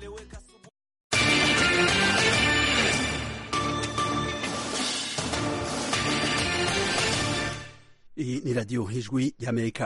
iyi ni radiyo ijwi y'amerika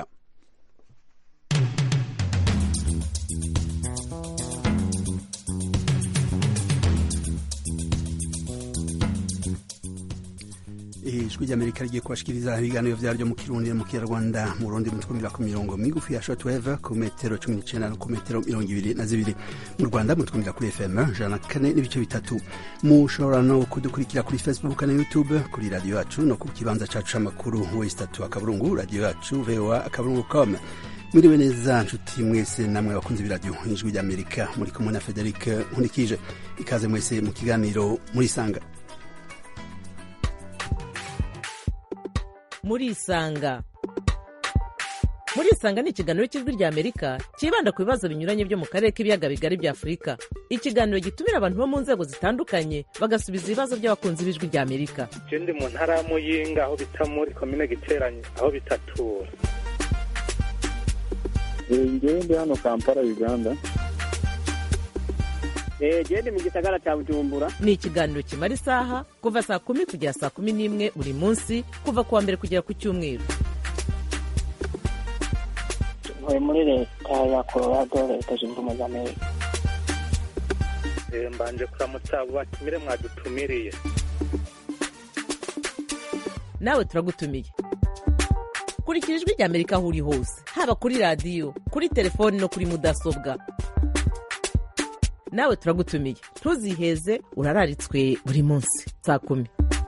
ijwi ry'amerika rigiye kubashikiriza ibiganiro vyaryo mu kirundi mu kinyarwanda mu rundi mutwumvira ku mirongo migufi ya shortwave ku metero cumi n'icenda no ku metero mirongo ibiri na zibiri mu rwanda mutwumvira kuri fm jana kane n'ibice bitatu mushobora no kudukurikira kuri facebook na youtube kuri radiyo yacu no ku kibanza cacu c'amakuru westatu akaburungu radiyo yacu voa akaburungu com mwiriwe neza nshuti mwese namwe bakunzi b'iradiyo ijwi ry'amerika muri kumwe na frederic nkurikije ikaze mwese mu kiganiro murisanga murisanga murisanga ni ikiganiro cy'ijwi rya amerika cyibanda ku bibazo binyuranye byo mu karere k'ibiyaga bigari bya afurika ikiganiro gitumira abantu bo mu nzego zitandukanye bagasubiza ibibazo by'abakunzi b'ijwi rya amerika je ndi mu ntara ya muyinga aho bita muri komine giteranye aho bitatura ngewe ndi hano kampala uganda gende mu gisagara cya bujumbura ni ikiganiro kimara isaha kuva saa kumi kugera saa kumi n'imwe buri munsi kuva ku wa mbere kugera ku cyumweru ntuye muri leta ya colorado leta zunze ubumwe za amerika Eh, mbanje kuramutsa abo batumire mwadutumiriye nawe turagutumiye kurikira ijwi rya amerika aho uri hose haba kuri radiyo kuri telefoni no kuri mudasobwa nawe turagutumiye ntuziheze urararitswe buri munsi saa kumi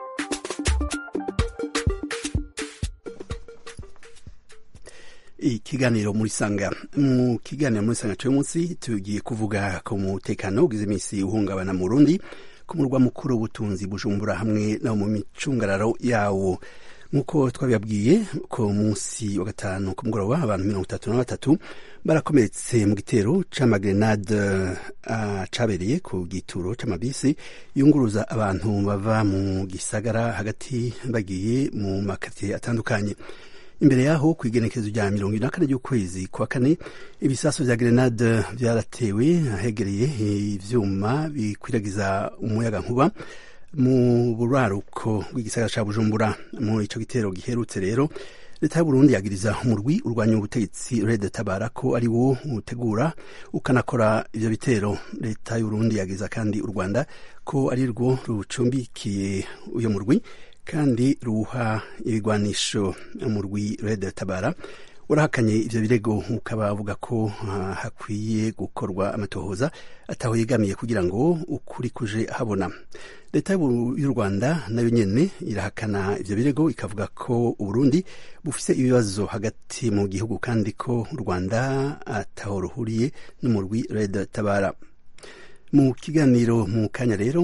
ikiganiro muri sanga mu kiganiro muri sanga cy'uyu munsi tugiye kuvuga ku mutekano ugize iminsi uhungabana mu Burundi ku murwa mukuru w'ubutunzi bujumbura hamwe no mu micungararo yawo nk'uko twabibabwiye ku munsi wa gatanu ku mugoroba abantu mirongo itatu na batatu barakomeretse mu gitero c'amagrenade uh, cabereye ku gituro c'amabisi yunguruza abantu bava mu gisagara hagati bagiye mu makaritsiye atandukanye imbere yaho ku igenekerezo rya mirongo ine na kane ry'ukwezi kwa kane ibisaso vya grenade vyaratewe ahegereye ivyuma bikwiragiza umuyaga nkuba mu buraruko bw'igisagara ca bujumbura mu ico gitero giherutse rero leta y'uburundi yagiriza umurwi urwanya ubutegetsi red tabara ko ari wo utegura ukanakora ivyo bitero leta y'uburundi yagiriza kandi u rwanda ko ari rwo rucumbikiye uyo murwi kandi ruha ibigwanisho umurwi red tabara urahakanye ivyo birego ukaba avuga ko uh, hakwiye gukorwa amatohoza ataho yegamiye kugira ngo ukuri kuje habona leta y'u rwanda nayo nyene irahakana ivyo birego ikavuga ko uburundi bufise ibibazo hagati mu gihugu kandi ko u rwanda ataho ruhuriye n'umurwi red tabara mu kiganiro mu kanya rero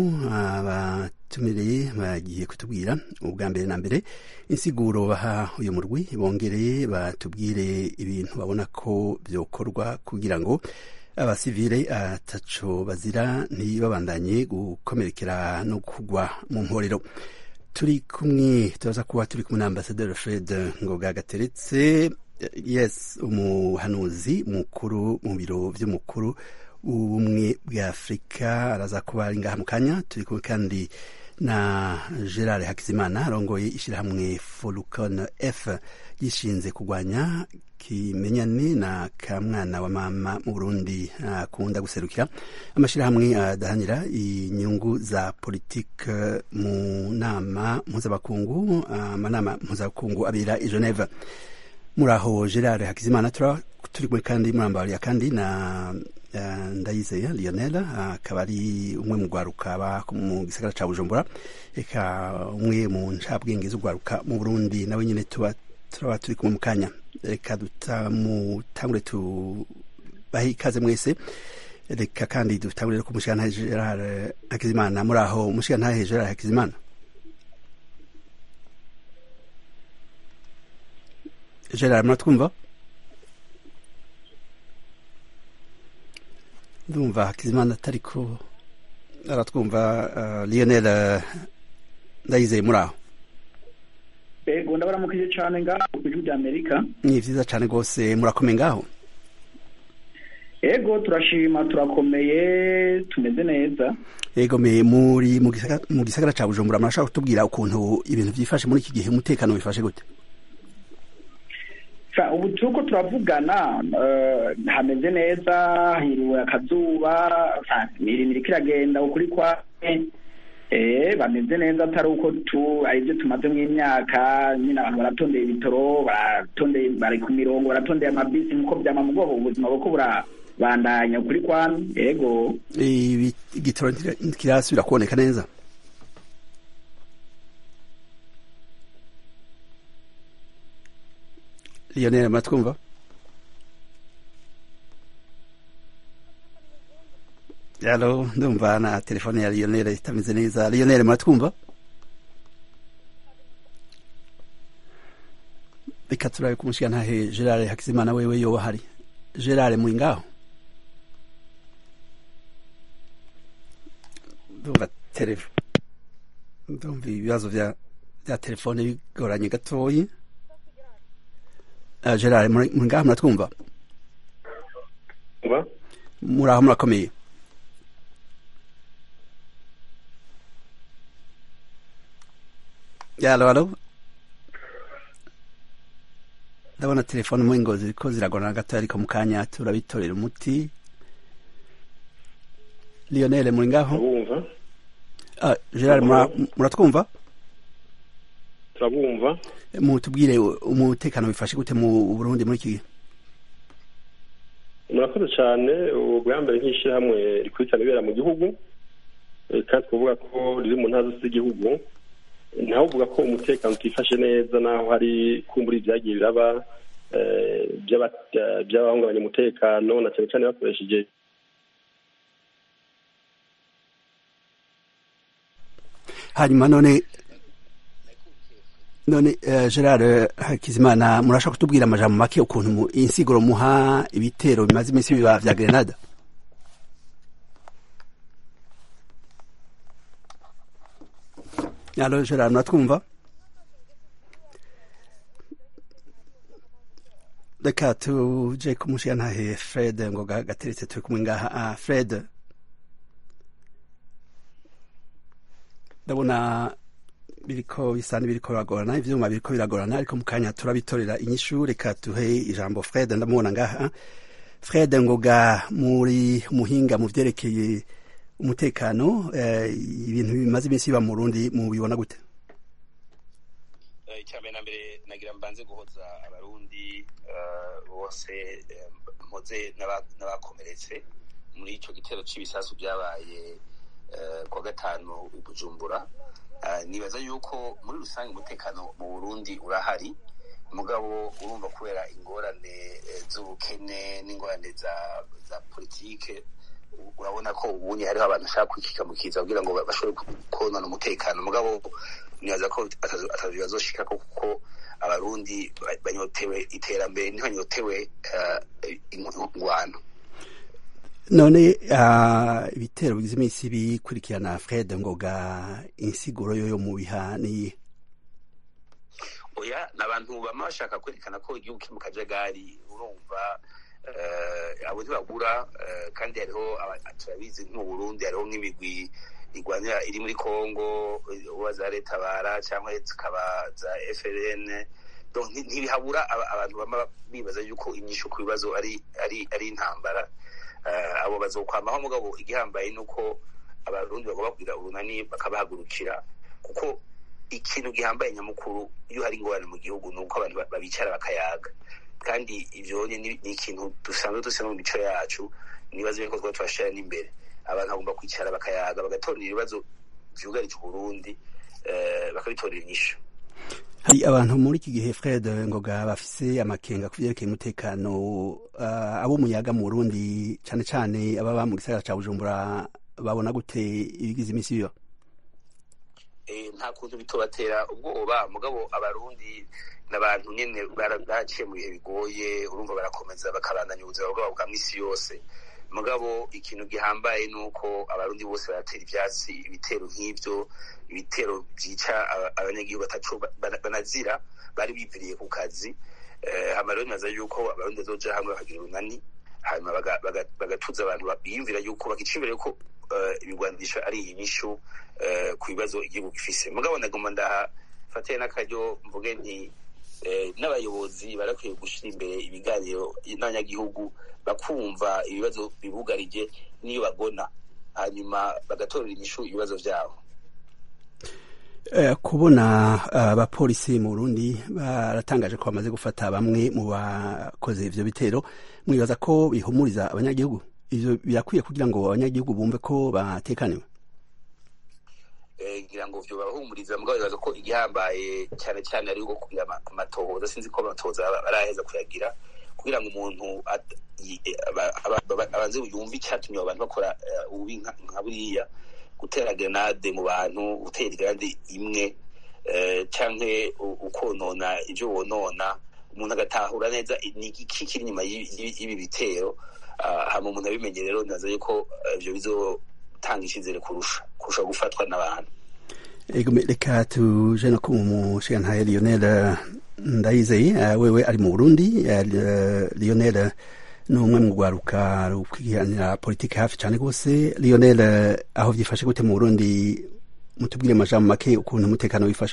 abatumireye bagiye kutubwira ubwa mbere na mbere insiguro baha uyu murwi bongereye batubwire ibintu babona ko vyokorwa kugira ngo abasivile ataco bazira ntibabandanye gukomerekera no kugwa mu mporero turi kumwe turaza kuba turi kumwe na ambasaderi fred ngoga gateretse yes umuhanuzi mukuru mu biro vy'umukuru ubumwe bwa afurika araza kuba ari ngaha mu kanya turi kumwe kandi na gerard hakizimana arongoye ishyirahamwe forukon f gishinze kurwanya kimenyane na kamwana wa mama mu burundi akunda guserukira amashyirahamwe adahanira inyungu za politike mu nama mpuzabakungu amanama mpuzabakungu abera i geneve muri aho gerard hakizimana turi kumwe kandi murambariya kandi na ndayizeye lionel akaba ari umwe mu rwaruka aba mu gisagara ca bujumbura eka umwe mu ncabwenge z'urwaruka mu burundi nawe nyine tuba turaba turi kumwe mu kanya reka dutamutangure tubahe ikaze mwese reka kandi dutangure ko umushigantahe gerard hakizimana muri aho umushigantahe gerard hakizimana gerard muratwumva ndumva hakizimana atariko aratwumva uh, lionel uh, ndayizeye muri aho ego ndabaramukije cyane ngaho ku ijwi rya amerika ni vyiza cane rwose murakomeye ngaho ego turashima turakomeye tumeze neza ego me muri mu gisagara- mu gisagara ca bujumbura murashaka kutubwira ukuntu ibintu vyifashe muri iki gihe umutekano wifashe gute Fa, ubu turiko turavugana eh, hameze neza hiriwe akazuba fa, imirimo iriko iragenda ukuri kwawe eh bameze neza atari uko tu arivyo tumazemo imyaka nyine abantu baratondeye ibitoro baratondeye bari ku mirongo baratondeye amabisi nkuko vyama mu bwoko ubuzima buko burabandanya ukuri kwame ego Ibi- igitoro ntira- ntikirasubira kuboneka neza lionel muratwumva alo ndumva na telefone ya lionel itameze neza lionel muratwumva reka turabe kumushiga ntahe gerard hakizimana wewe yoba hari gerard muri ngaho ndumva telefo ndumva ibibazo vya vya telefone bigoranye gatoyi uh, gerard muri muri ngaho muratwumva Ba? muraho murakomeye yalo alo ndabona telefone mu ngo ziriko ziragorana gatoya ariko mu kanya turabitorera umuti lionel muri ngaho turabumva Ah, Gerard mura- muratwumva turabumva mutubwire umutekano wifashe gute mu Burundi muri iki gihe murakoze cyane ubu bwa mbere nk'ishyirahamwe rikurikirana ibera mu gihugu eh, kandi twavuga ko riri mu ntara zose z'igihugu ntawe uvuga ko umutekano utifashe neza naho hari kumbura ibyagiye biraba eh, by'aba- by'abahungabanya umutekano na cyane cyane bakoresheje hanyuma none none uh, Gerard Hakizimana murashaka kutubwira amajambo make ukuntu mu- insiguro muha ibitero bimaze iminsi biba vya Grenada Allo Gerard muratwumva reka tuje kumushiga ntahe Fred ngo ga- gateretse turi kumwe ngaha ah, Fred ndabona biriko bisa n'ibiriko biragorana ivyuma biriko biragorana ariko mu kanya turabitorera inyishu reka tuhe ijambo Fred ndamubona ngaha Fred ngoga muri muhinga mu vyerekeye umutekano eh, ibintu bimaze iminsi biba mu Burundi mubibona gute icyambere na mbere nagira mbanze guhoza abarundi eh, bose eh, mpoze n'aba- n'abakomeretse muri ico gitero c'ibisasu byabaye eh, kuwa gatanu i bujumbura Eh, nibaza yuko muri rusange umutekano mu burundi urahari mugabo urumva kubera ingorane eh, z'ubukene n'ingorane za za politike u- urabona ko ubunye hariho abantu bashaka kwikikamukiza kugira ngo ba- bashobore ku- konona umutekano mugabo nibaza ko atazo- atazo bazoshika ko kuko abarundi ba- banyotewe iterambere ntibanyotewe eh, ingwano none uh, ibitero bigize iminsi bikurikirana Fred ngoga insiguro yo yo mu biha ni oya ni abantu bama bashaka kwerekana ko igihugu kiri mu kajagari urumva eh, abo ntibabura eh, kandi hariho aba- turabizi nk'u Burundi hariho nk'imigwi igwanira iri muri Congo uba za leta bara cyangwa zikaba za FLN donc nti- ntibihabura aba- abantu bama bibaza yuko inyishu ku bibazo ari ari ari intambara Eh, abo bazokwamaho mugabo igihambaye nuko abarundi bagomba kugira urunani bakabahagurukira kuko ikintu gihambaye nyamukuru iyo hari ingorane mu gihugu ni uko abantu ba- babicara bakayaga kandi ivyo ni ni ikintu dusanzwe dusa no mu mico yacu nibazo yuko twaba twashira n'imbere abantu bagomba kwicara bakayaga bagatorera ibibazo vyugarije uburundi eh, bakabitorera inyishu hari abantu muri iki gihe Fred ngoga bafise amakenga ku vyerekeye umutekano uh, abo muyaga mu Burundi cane cane ababa mu gisagara ca Bujumbura babona gute ibigize iminsi biba eh, nta kuntu bitobatera ubwoba mugabo abarundi n'abantu nyene bara- baciye mu bihe bigoye urumva barakomeza bakabandanya ubuzima bwabo bwa misi yose mugabo ikintu gihambaye nuko abarundi bose baratera ivyatsi ibitero nk'ivyo ibitero vyica aba- abanyagihugu batacu ba- bana- banazira bari biviriye ku kazi eh, hama rero nibaza yuko abarundi bazoja hamwe bakagira urunani hanyuma baga- baga- bagatuza abantu ba- biyumvira yuko bakica imbere yuko eh, ibigwanisho ari inyishu eh, ku bibazo igihugu gifise mugabo ndagomba ndahafatiye n'akaryo mvuge nti eh, n'abayobozi barakwiye gushyira imbere ibiganiro n'abanyagihugu bakumva ibibazo bibugarije n'iyo bagona hanyuma bagatorera inyishu ibibazo byabo Eh, kubona abapolisi mu Burundi baratangaje ko bamaze gufata bamwe mu bakoze ivyo bitero mwibaza ko bihumuriza abanyagihugu ivyo birakwiye kugira ngo abanyagihugu bumve ko batekaniwe Eh, ngira ngo vyo babahumuriza mugabo bibaza ko igihambaye cyane cyane ari uko kugira ama- amatohoza sinzi ko amatohoza aba- baraheza kuyagira kugira ngo umuntu at- yi- eh, aba- aba- aba- abanze yumve icyatumye abo bantu bakora eh, ububi nka nka buriya gutera grenade mu bantu gutera grenade imwe eh, canke u- ukonona ivyo wonona umuntu agatahura neza ni iki kiri inyuma y'ibi y'ibi- y'ibi bitero Ah, hama umuntu abimenye rero naza yuko eh, ivyo bizotanga icizere kurusha kurusha gufatwa n'abantu ego me- reka tuje no ku mushigantahe Lionel eh, Ndayizeye eh, wewe ari mu Burundi eh, eh, Lionel eh, ni umwe mu rwaruka rukwihanira politiki hafi cyane rwose Lionel eh, aho vyifashe gute mu Burundi mutubwire amajambo make ukuntu umutekano wifashe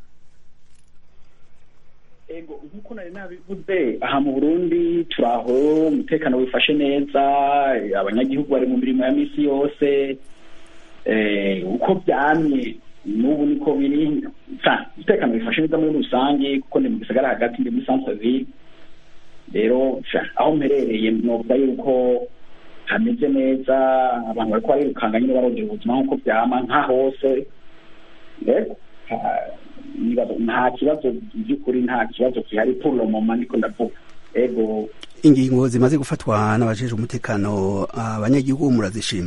ego nk'uko nari nabivuze aha mu burundi turaho umutekano wifashe neza eh, abanyagihugu bari mu mirimo ya misi yose eh, uko byamye n'ubu niko biri Sa- umutekano wifashe neza muri rusange kuko ni mu gisagara hagati ndi muri centre ville rero sa, aho mperereye novuga yuko hameze neza abantu bariko barirukanga nyine barondera ubuzima nk'uko byama nka hose Yego. Ah, nibaza- nta kibazo by'ukuri nta kibazo gihari pour le moment niko ndavuga ego ingingo zimaze gufatwa n'abajejwe umutekano abanyagihugu murazishima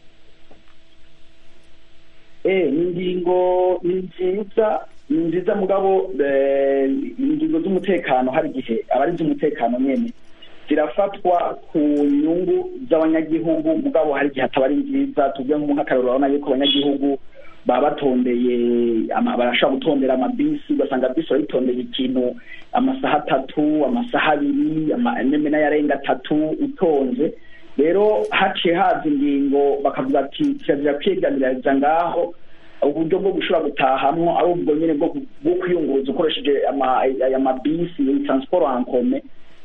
eh ni ingingo ni nziza ni nziza mugabo eh, ingingo z'umutekano hari igihe aba ari iz'umutekano nyene zirafatwa ku nyungu z'abanyagihugu mugabo hari igihe ataba ari nziza tuvuge nk'akarero urabona yuko abanyagihugu baba batondeye ama- barashobora gutondera amabisi ugasanga bisi barayitondeye ikintu amasaha atatu amasaha abiri ama- neme n'ayarenga atatu utonze rero haciye haza ingingo bakavuga ati kirazira kwiyegamiriza ngaho uburyo bwo gushobora gutahamwo ari ubwo nyine bwo bwo kwiyunguruza ukoresheje ama- aya mabisi transport en commun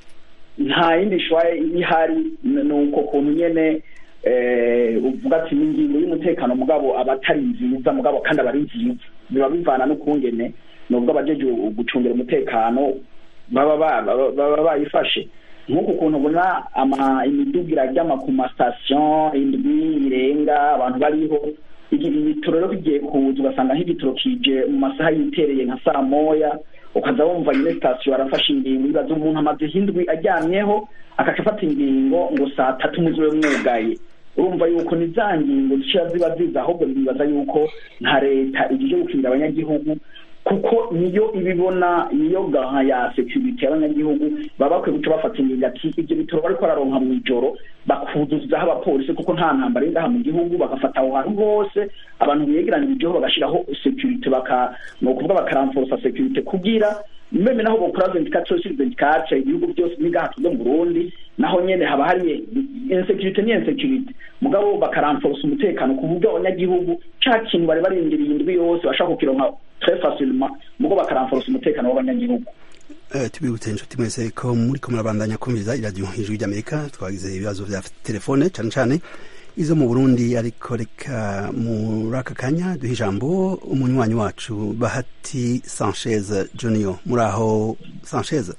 nta yindi shwaye iba ihari n- ni uko kuntu nyene eh, uvuga ati ni ingingo y'umutekano mugabo aba atari nziza mugabo kandi aba ari nziza biba bivana n'ukungene nubwo abajeje gucungira umutekano baba ba- baba baba bayifashe nk'uku kuntu ubona ama imiduga iraryama ku masitasiyo indwi irenga abantu bariho igihe ibitoro rero bigiye kuza ugasanga nk'igitoro kije mu masaha yitereye nka saa moya ukaza wumva nyine sitasiyo arafashe ingingo ibaza umuntu amaze indwi aryamyeho akaca afata ingingo ngo saa tatu muziwe mwugaye urumva yuko ni za ngingo zishira ziba ziza ahubwo bibaza yuko nka leta igije gukingira abanyagihugu kuko niyo ibibona niyo gaha ya security y'abanyagihugu baba bakwiye guca bafata ingingo ati ibyo bitoro bariko bararonka mu ijoro bakuzuzaho abapolisi kuko nta ntambara iri ngaha mu gihugu bagafata aho hantu hose abantu biyegeranirijeho bagashiraho security baka ni ukuvuga bakaramforosa security kugira meme naho bokora 24 sur 24 ibihugu byose nigaha tuzo mu Burundi naho nyene haba hari insecurity ni insecurity mugabo bakaramforosa umutekano ku buryo abanyagihugu ca kintu bari barindiriye indwi yose bashaka kukironka très facilement mugo bakaramforosa umutekano w'abanyagihugu Eh, tubibutse inshuti mwese ko muriko murabandanya kumviriza iradiyo ijwi ry'amerika twagize ibibazo vya telefone cane cane izo mu burundi ariko reka muri aka kanya duha ijambo umunywanyi wacu bahati sanchez junior muri aho sanchez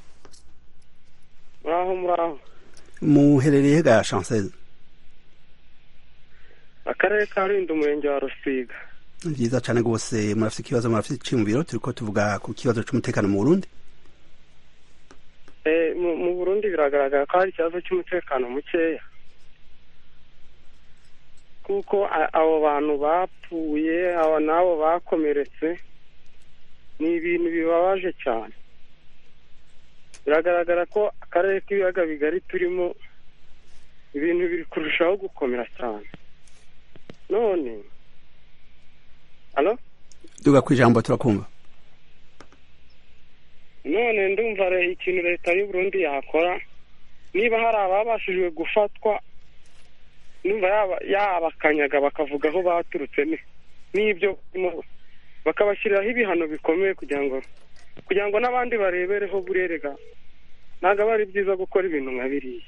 muraho muraho muherereye ga chancez akarere ka rulindo umurenge wa rusiga ni vyiza cane rwose murafise ikibazo murafise iciyumviro turiko tuvuga ku kibazo c'umutekano mu burundi Eh, mu mu burundi biragaragara ko hari ikibazo cy'umutekano mukeya kuko a- abo bantu bapfuye abo n'abo bakomeretse ni ibintu bibabaje cyane biragaragara ko akarere k'ibiyaga bigari turimo ibintu biri kurushaho gukomera cyane none alo duga kw'ijambo turakumva none ndumva re- ikintu leta y'u Burundi yakora niba hari ababashijwe gufatwa numva yaba- yabakanyaga bakavuga aho baturutse ni- n'ibyo barimo, bakabashyiriraho ibihano bikomeye kugira ngo kugira ngo n'abandi barebereho burerega ntabwo aba ari byiza gukora ibintu nka biriya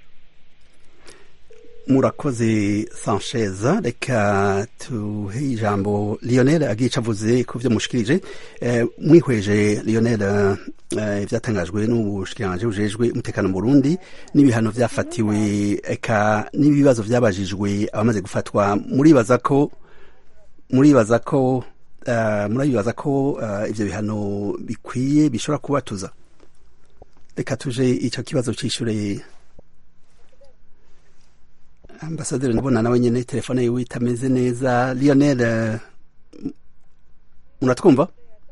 murakoze sanchez reka tuhe ijambo lionel agiye ico avuze ku vyo mushikirije eh, mwihweje lionel eh, ivyatangajwe n'ubushikiranganji bujejwe umutekano mu burundi n'ibihano vyafatiwe eka n'ibibazo vyabajijwe abamaze gufatwa muribaza ko muribaza ko uh, murabibaza ko uh, ivyo bihano bikwiye bishobora kubatuza reka tuje ico kibazo cishure ambasaderi ndabona nawe nyene telefone yiwe itameze neza lionel eh, m- muratwumva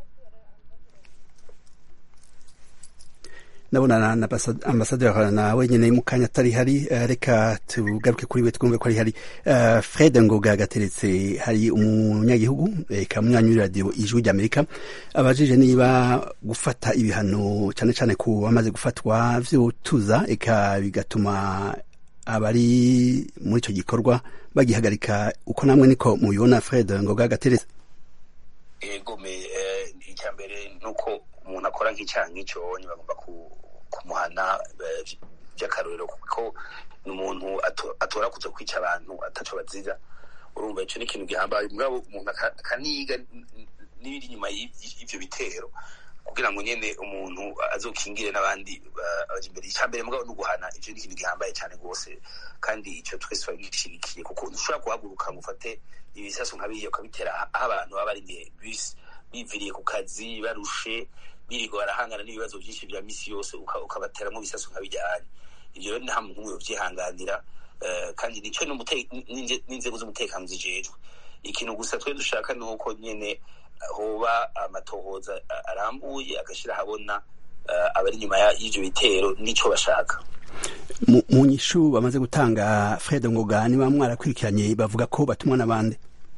ndabona na- na ambasa- ambasaderi nawe nyene mu kanya atari hari eh, reka tugaruke kuri we twumve ko ari hari Eh, fred ngoga gateretse hari umunyagihugu eka munywanyi w'iradiyo ijwi ry'amerika abajije niba gufata ibihano cyane cyane ku bamaze gufatwa vyotuza eka bigatuma abari muri icyo gikorwa bagihagarika uko namwe niko mubibona fred ngoga gateretse ego me eh, icya mbere ni uko umuntu akora nk'icyaha nk'icyo bagomba ku- kumuhana eh, vy- by'akarorero kuko ni umuntu ato- atora kuza kwica abantu ataco bazira urumva ico ni ikintu gihambaye mugabo umuntu aka- akaniga n- n- n'ibiri inyuma y'i- y'ivyo bitero kugira ngo nyene umuntu azokingire n'abandi ba- baje imbere icya mbere mugabo no guhana ivyo ni ikintu gihambaye cyane rwose kandi ico twese turagishigikiye kuko ntushobora guhaguruka ngo ufate ibisasu nka biriya ukabitera aho abantu baba barindiye bisi biviriye ku kazi barushe birirwa barahangana n'ibibazo byinshi bya misi yose uka- ukabateramo ibisasu nka bijyanye ibyo rero nta muntu umwe yovyihanganira eh, kandi nico n'umute- n'inze- n'inzego z'umutekano zijejwe ikintu gusa twe dushaka ni uko nyene hoba amatohoza a- arambuye agashyira ahabona eh, abari inyuma ya- y'ivyo bitero n'ico bashaka mu mu nyishu bamaze gutanga fred ngoga niba mwarakurikiranye bavuga ko batumwa n'abandi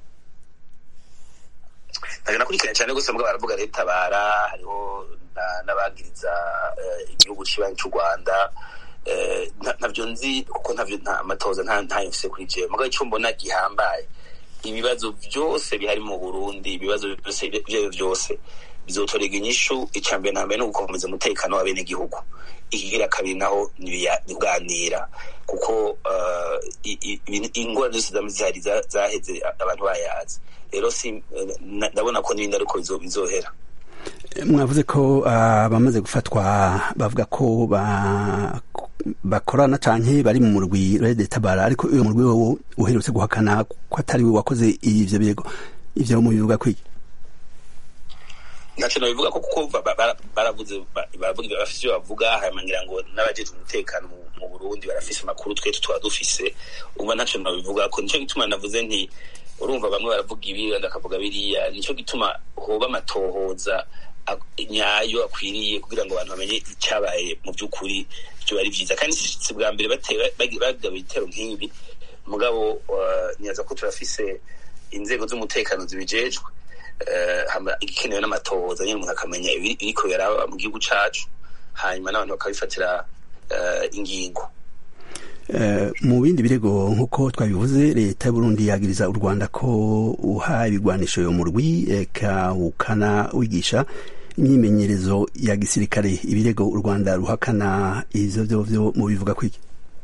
ntabwo nakurikiranye cyane gusa mbwa baravuga leta bara hariho na- n'abagiriza eh, igihugu cy'ibanyi cy'u rwanda eh, nta- ntavyo nzi kuko ntavyo nta amatoza nta ntayo mfise kuri jewe mugabo icyo mbona gihambaye ibibazo byose bihari mu burundi ibibazo byose ibyo byose bizotorega inyishu icya mbere na mbere ni ugukomeza umutekano w'abenegihugu ikigira kabiri naho ni ibiya- ni kuganira kuko eh, i- i- ibintu- ingorane zose zama zihari za- zaheze abantu bayazi rero si eh, na- ndabona ko n'ibindi ariko bizo- bizohera mwavuze ko ah, bamaze gufatwa bavuga ko ba- bakorana canke bari mu murwi rede tabara ariko uyo murwi wowe uherutse guhakana ko atari we wakoze ivyo birego ivyo mubivuga kwiki ntacyo nabivuga ko kuko ba- ba- bara- baravuze ba- baravuga ibyo bafise ibyo bavuga hanyuma ngira ngo n'abajejwe umutekano mu- mu burundi barafise amakuru twe tuba dufise umva ntacyo nabivuga ko nicyo gituma navuze nti urumva bamwe baravuga ibi abandi bakavuga biriya nicyo gituma hoba amatohoza ak- nyayo akwiriye kugira ngo abantu bamenye icyabaye mu by'ukuri byo ari byiza kandi si si bwa mbere batera- bagi- bagaba ibitero nk'ibi mugabo uh, nibaza ko turafise inzego z'umutekano zibijejwe eh, hama igikenewe n'amatohoza nyine umuntu akamenya ibiri- ibiriko biraba mu gihugu cacu hanyuma n'abantu bakabifatira eh, ingingo Eh, mu bindi birego nk'uko twabivuze leta y'uburundi yagiriza u rwanda ko uha ibigwanisho yo mu rwi eka ukana wigisha imyimenyerezo ya gisirikare ibirego u rwanda ruhakana ivyo vyo vyo mu bivuga kwiki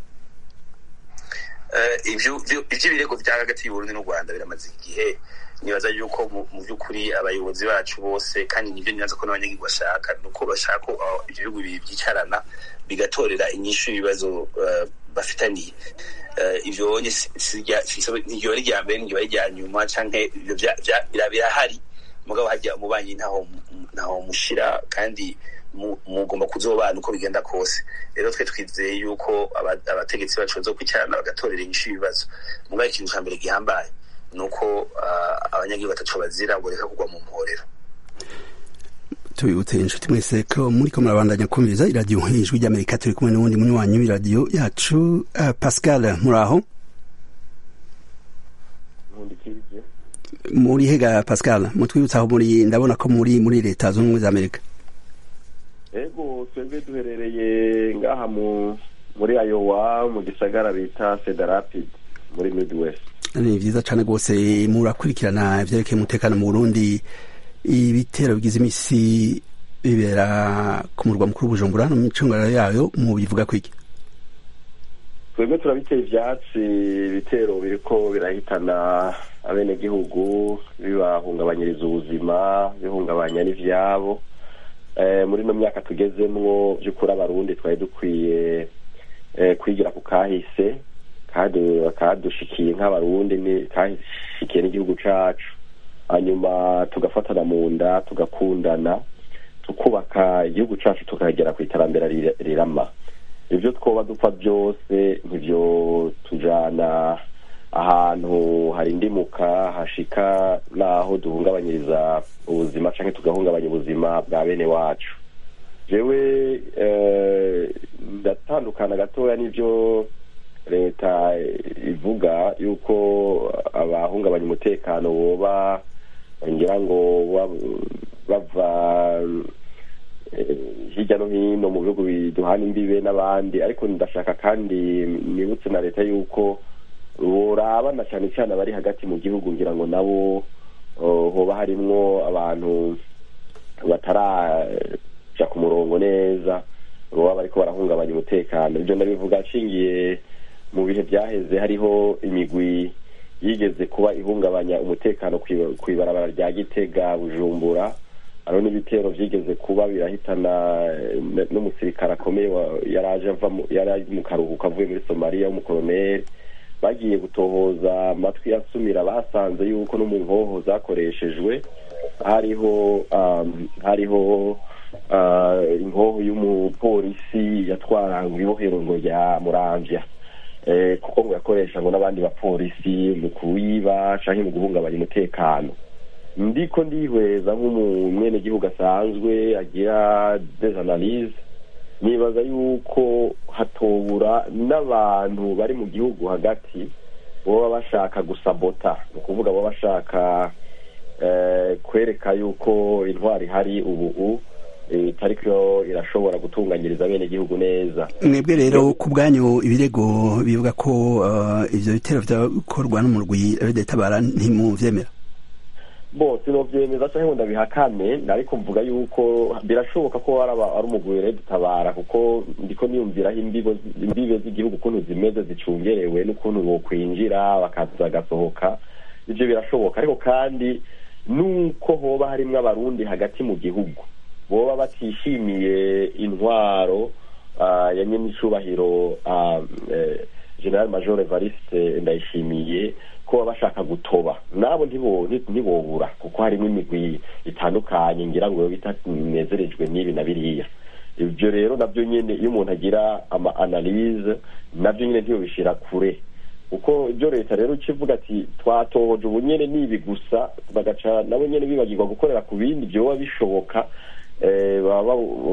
Eh, ivyo- ivyo- ivy'ibirego vya hagati y'uburundi n'u rwanda biramaze igihe nibaza yuko mu- mu by'ukuri abayobozi bacu bose kandi nivyo nibaza ko n'abanyagihugu bashaka ni uko bashaka ko ah, ivyo bihugu bibiri vyicarana bigatorera inyishu y'ibibazo eh, bafitaniye Eh, ivyo bonye si- si rya- si- si- ntiryoba ari irya mbere ntiryoba ari irya nyuma canke ivyo vya- vya- bira- birahari mugabo hajya umubanyi ntaho ntaho mushira kandi mu- mugomba kuzobana uko bigenda kose rero twe twizeye yuko aba- abategetsi bacu bazokwicarana bagatorera inyishu y'ibibazo mugabo ikintu ca mbere gihambaye ni uko ah, abanyagihugu bataco bazira boreka kugwa mu mporero tubibutse inshuti mwese ko muri ko murabandanya kumviriza iradiyo ijwi ry'amerika turi kumwe n'uwundi munywanyi w'iradiyo yacu uh, pascal muraho nkundikirije muri hega pascal mutwibutse aho muri ndabona ko muri muri leta zunze ubumwe za amerika ego twebwe duherereye ngaha mu muri Iowa mu gisagara bita Cedar Rapids muri Midwest ni vyiza cane rwose murakurikirana ivyerekeye umutekano mu burundi ibitero bigize imisi bibera ku murwa mukuru bujumbura no mu micungararo yayo mu bivuga kwiki twebwe turabiteye ivyatsi ibitero biriko birahitana abenegihugu bibahungabanyiriza ubuzima bihungabanya n'ivyabo muri ino myaka tugezemwo by'ukuri abarundi twari dukwiye kwigira ku kahise kandi bakadushikiye nk'abarundi kahisikiye n'igihugu cacu hanyuma tugafatana mu nda tugakundana tukubaka igihugu cacu tukagera ku iterambere rirama ibyo twoba dupfa byose ntibyo tujana ahantu hari indimuka hashika n'aho duhungabanyiriza ubuzima cyangwa tugahungabanya ubuzima bwa bene wacu jewe ndatandukana gatoya n'ibyo leta ivuga yuko abahungabanya umutekano boba ngira ngo bava hirya no hino mu bihugu biduhana imbibe n'abandi ariko ndashaka kandi nibutse na leta yuko borabana cyane cyane abari hagati mu gihugu ngira ngo nabo hoba harimwo abantu bataraja ku murongo neza baba bariko barahungabanya umutekano ibyo ndabivuga nshingiye mu bihe byaheze hariho imigwi yigeze kuba ihungabanya umutekano ku ibarabara rya gitega bujumbura hariho n'ibitero byigeze kuba birahitana n'umusirikare akomeye yaraje ava yari mu karuhuko avuye muri somaliya w'umukoroneri bagiye gutohoza amatwi yasumira basanze yuko no mu nkoho zakoreshejwe hariho hariho inkoho y'umupolisi yatwara ngo ibohero ngo rya muramvya kuko ngo yakoresha ngo n'abandi bapolisi mu kuwiba canke mu guhungabanya umutekano ndiko ndihweza nk'umwenegihugu asanzwe agira des analyse nibaza yuko hatobura n'abantu bari mu gihugu hagati baba bashaka gusabota ni ukuvuga baba bashaka kwereka yuko intwari ihari ubu itariko irashobora gutunganyiriza bene gihugu neza mwebwe rero ku bwanyu ibirego bivuga ko ivyo bitero vyakorwa n'umurwi tabara ntimuvyemera bo sinovyemeza canke ngo ndabihakane ariko mvuga yuko birashoboka ko ari umugwi rero dutabara kuko ndiko niyumviraho imbibe z'igihugu ukuntu zimeze zicungerewe n'ukuntu bokwinjira bakaza bagasohoka ivyo birashoboka ariko kandi nuko hoba harimwo abarundi hagati mu gihugu boba batishimiye intwaro ya nyenicubahiro general major evariste ndayishimiye ko baba bashaka gutoba nabo ntibobura kuko harimo imigwi itandukanye ngira ngo bitanezerejwe n'ibi na biriya ibyo rero nabyo nyine iyo umuntu agira ama analyse nabyo nyine ntibishira kure kuko ibyo leta rero ukivuga ati twatohoje ubu nyine nibi gusa bagaca nabo nyine bibagirwa gukorera ku bindi byoba bishoboka baba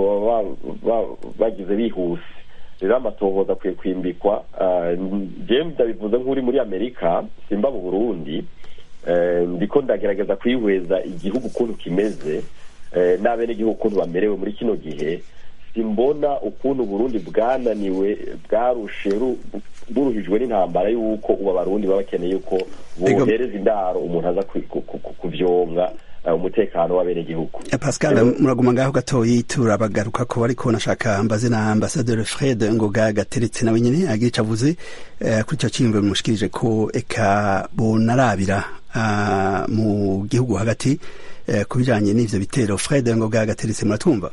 bagize bihuse rero amatohoza akwiye kwimbikwa jewe ndabivuze nk'uri muri amerika simba mu burundi ndiko ndagerageza kwihweza igihugu ukuntu kimeze n'abenegihugu ukuntu bamerewe muri kino gihe simbona ukuntu uburundi bwananiwe bwarushe buruhijwe n'intambara y'uko ubu abarundi baba bakeneye yuko bohereza indaro umuntu aza kuvyonga umutekano w'abenegihugu pascal muraguma ngaho gatoyi turabagaruka ko bariko nashaka mbaze na ambasaderi fred ngoga gateretse nawe nyene agira ico avuze kuri ico ciyumviro bimushikirije ko eka bonarabira mu gihugu hagati ku bijanye n'ivyo bitero fred ngoga gateretse muratwumva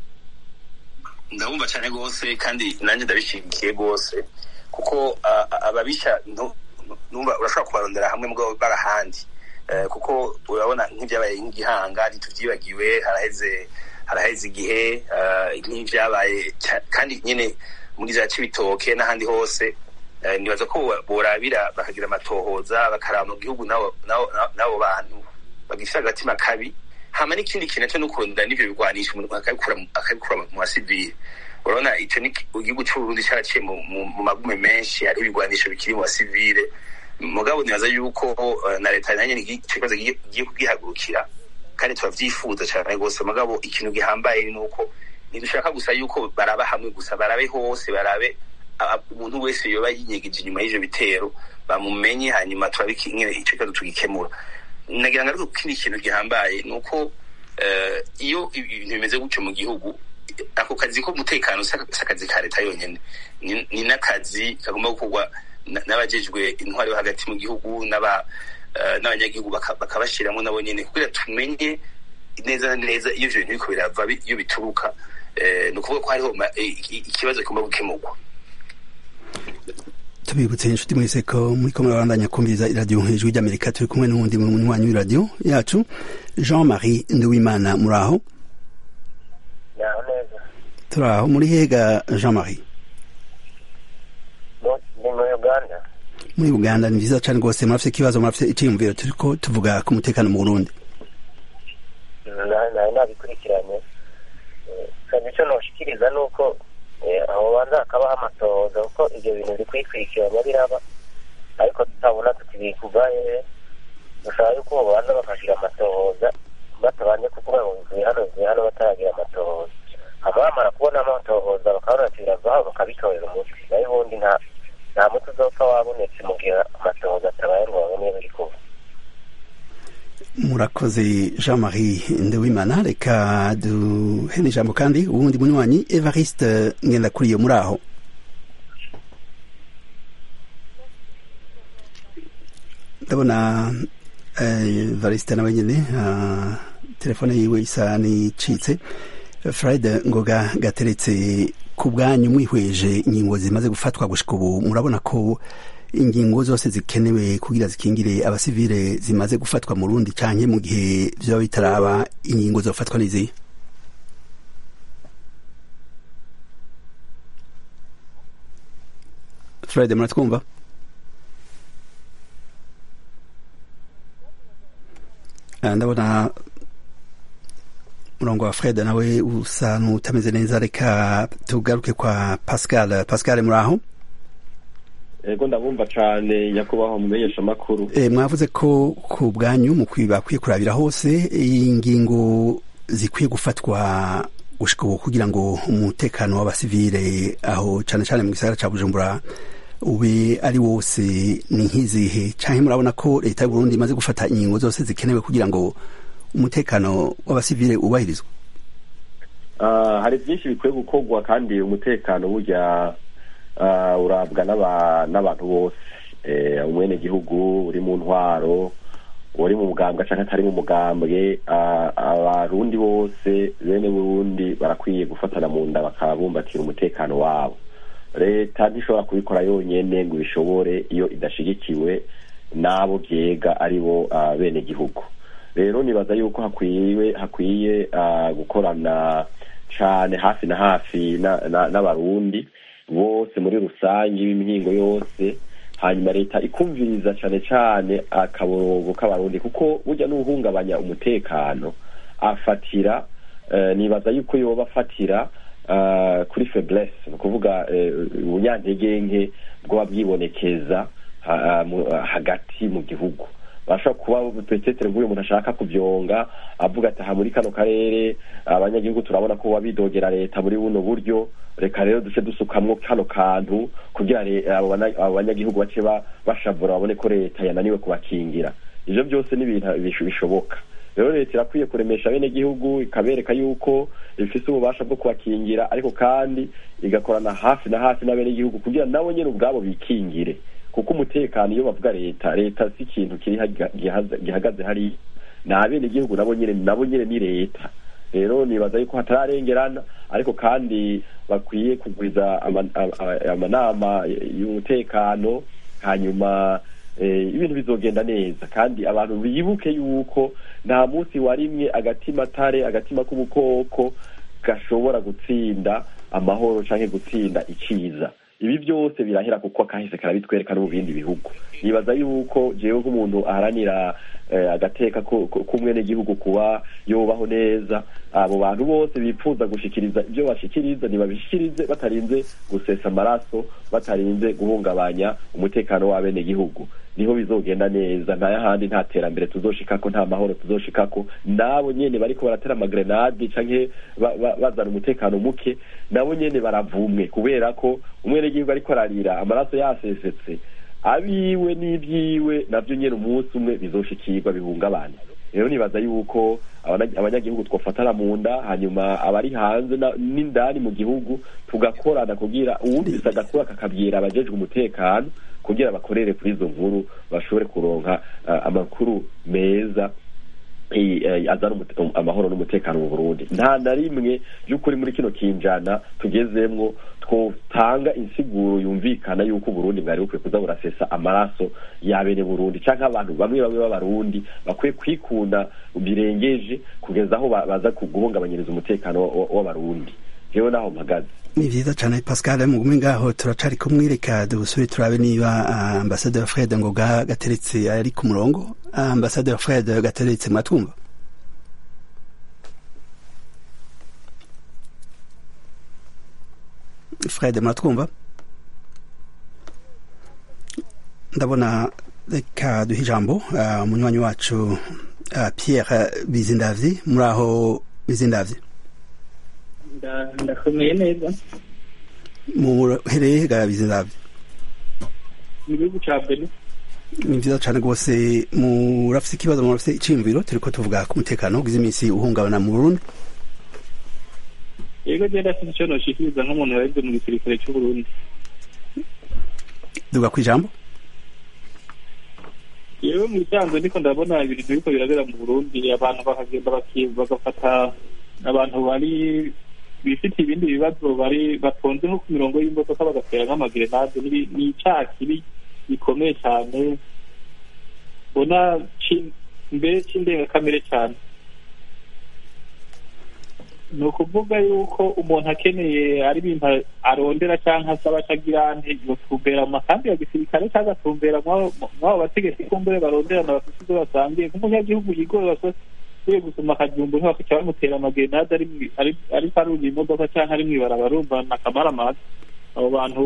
ndabumva cyane rwose kandi nanjye ndabishigikiye rwose kuko ababisha numva urashobora kubarondera hamwe mugabo barahandi kuko urabona nk'ibyabaye nk'igihanga ntitubyibagiwe haraheze haraheze igihe nk'ibyabaye kandi nyine muri za cibitoke n'ahandi hose nibaza ko borabira bakagira amatohoza bakaraba mu gihugu n'abo bantu bagifite agatima kabi hama n'ikindi kintu cyo n'ukunda n'ivyo bigwanisha umuntu akabikura mu basivili urabona ico ni igihugu c'uburundi caraciye mu magume menshi hariho ibigwanisho bikiri mu basivile mugabo nibaza yuko na leta nanye ico kibazo gigiye kugihagurukira kandi turavyifuza cane rwose mugabo ikintu gihambaye ni uko ntidushaka gusa yuko baraba hamwe gusa barabe hose barabe umuntu wese yoba yinyegeje inyuma y'ivyo bitero bamumenye hanyuma turabikingire ico kibazo tugikemura nagira ngo ariko kindi kintu gihambaye ni uko iyo ibintu bimeze gutyo mu gihugu ako kazi k'umutekano si akazi ka leta yonyine ni n'akazi kagomba gukorwa n'abajejwe intwari yo hagati mu gihugu n'abanyagihugu bakabashyiramo nabo nyine kugira tumenye neza na neza iyo ibyo bintu biriko birava iyo bituruka ni ukuvuga ko hariho ikibazo kigomba gukemurwa tubibutse inshuti mwese ko muri ko murabandanya kumviriza iradiyo hejuru ry'amerika turi kumwe n'uwundi munywanyi w'iradiyo yacu jean marie nduwimana muri aho turi aho muri hega jean marie ni muri uganda muri uganda ni vyiza cane rwose murafise ikibazo murafise iciyumviro turiko tuvuga ku mutekano mu burundi nawe nabikurikiranye kandi ico noshikiriza ni uko aho banza hakabaho amatohoza kuko ivyo bintu biri kwikurikirana biraba ariko tutabona tutibikugaye dushaka yuko bo banza bakashira amatohoza batabanje kuvuga ngo bivuye hano bivuye hano bataragira amatohoza hama bamara kubona amatohoza bakabona ati biravaho bakabitorera umuti nayo ubundi nta nta muti uzopfa wabonetse mu gihe amatohoza atabaye ngo babone biri kuba murakoze jean marie ndewimana reka duhe ijambo kandi uwundi munywanyi evariste ngendakuriyo muri aho ndabona evariste nawe nyine telefone yiwe isa n'icitse fred ngoga gateretse ku bwanyu mwihweje ingingo zimaze gufatwa gushika ubu murabona ko ingingo zose zikenewe kugira zikingire abasivile zimaze gufatwa mu rundi canke mu gihe vyoba bitaraba ingingo zofatwa n'izihe fred muratwumva ndabona murongo wa fred nawe usa n'utameze neza reka tugaruke kwa pascal pascal muri aho ego ndabumva cane nyakubahwa mumenyesha makuru e, mwavuze ko ku bwanyu mu bakwiye kurabira hose ingingo zikwiye gufatwa gushika ubu kugira ngo umutekano w'abasivile aho cane cane mu gisagara ca bujumbura ube ari wose ni nk'izihe canke murabona ko leta y'uburundi imaze gufata ingingo zose zikenewe kugira ngo umutekano w'abasivile ubahirizwe uh, hari byinshi bikwiye gukorwa kandi umutekano burya urabwa n'abantu bose umwene gihugu uri mu ntwaro uri mu mugambwe cyangwa atari mu mugambwe abarundi bose bene burundi barakwiye gufatana mu nda bakabumbatira umutekano wabo leta ntishobora kubikora yonyine ngo ibishobore iyo idashigikiwe n'abo byega ari bo bene gihugu rero nibaza yuko hakwiye hakwiye gukorana cyane hafi na hafi n'abarundi bose muri rusange b'imihingo yose hanyuma leta ikumviriza cyane cyane akaborogo k'abarundi kuko burya n'uhungabanya umutekano afatira nibaza yuko yoba afatira kuri feblesse ni ukuvuga ubunyantege nke bwaba bwibonekeza hagati mu gihugu bashobora kuba petetere nk'uyu muntu ashaka kubyonga avuga ati aha muri kano karere abanyagihugu turabona ko bidogera leta muri buno buryo reka rero duce dusukamwo kano kantu kugira abo banyagihugu bace bashavura babone ko leta yananiwe kubakingira ivyo byose ni ibintu bishoboka rero leta irakwiye kuremesha bene gihugu ikabereka yuko ifise ububasha bwo kubakingira ariko kandi igakorana hafi na hafi n'abene gihugu kugira nabo nyene ubwabo bikingire kuko umutekano iyo bavuga leta leta si ikintu kiri gihagaze hari ni abene gihugu nabo nyene nabo nyene ni leta rero nibaza yuko hatararengerana ariko kandi bakwiye kugwiza amanama y'umutekano hanyuma ibintu bizogenda neza kandi abantu bibuke yuko nta munsi warimwe agatima tare agatima k'ubukoko gashobora gutsinda amahoro canke gutsinda iciza ibi byose birahera kuko akahise karabitwereka no mu bindi bihugu nibaza yuko jewe nk'umuntu aharanira agateka k'umwenegihugu kuba yubaho neza abo bantu bose bifuza gushikiriza ibyo bashikiriza ntibabishikirize batarinze gusesa amaraso batarinze guhungabanya umutekano w'abenegihugu niho bizogenda neza nta yahandi nta terambere tuzoshikako nta mahoro tuzoshikako nabo nyene bariko baratera amagrenade canke bazana umutekano muke nabo nyene baravumwe kubera ko umwenegihugu ariko ararira amaraso yasesetse abiwe n'ibyiwe navyo nyene umunsi umwe bizoshikirwa bihungabana rero nibaza yuko abanyagihugu twofatana mu nda hanyuma abari hanze n'indani mu gihugu tugakorana kugira uwumvise agakura kakabwira abajejwe umutekano kugira bakorere kuri izo nkuru bashobore kuronka amakuru meza azana amahoro n'umutekano mu burundi nta na rimwe by'ukuri muri kino kinjana tugezemwo twotanga insiguro yumvikana yuko uburundi bwari bukwiye kuza burasesa amaraso yabene burundi canke abantu bamwe bamwe b'abarundi bakwiye kwikunda birengeje kugeza aho baza guhungabanyiriza umutekano w'abarundi jewe naho mpagaze ni vyiza cane pascal mugume ngaho turacari kumwe reka dusubire turabe niba ambasaderi fred ngoga gateretse ari ku murongo ambasaderi fred gateretse mwatwumva fred mwatwumva ndabona reka duhe ijambo umunywanyi wacu pierre bizindavyi muri aho bizindavyi ndakomeye neza muhereye ga bizindavyi mu gihugu ca benin ni vyiza cane rwose murafise ikibazo murafise iciyumviro turiko tuvuga ku mutekano ugize iminsi uhungabana mu burundi yego je ndafise ico noshikiriza nk'umuntu yareze mu gisirikare c'uburundi duga kw'ijambo yewe mu bisanzwe ndiko ndabona ibintu biriko birabera mu burundi abantu bakagenda bagafata abantu bari bifite ibindi bibazo bari batonze nko ku mirongo y'imodoka bagatera nk'amagrenade ni icaha kibi gikomeye cyane mbona mbere c'indengakamere cyane ni ukuvuga yuko umuntu akeneye ari ibintu arondera cyangwa asaba acagira yotumbera mu makambi ya gisirikare cyangwa agatumbera mw'abo bategetsi kumbure baronderana bafite ibyo basangiye nk'umunyagihugu yigoye ugiye gusoma akajumbu ntibakaca bamutera amagrenade ariko arunye imodoka cyangwa ari mw'ibaraba arumva na kamaramaza abo bantu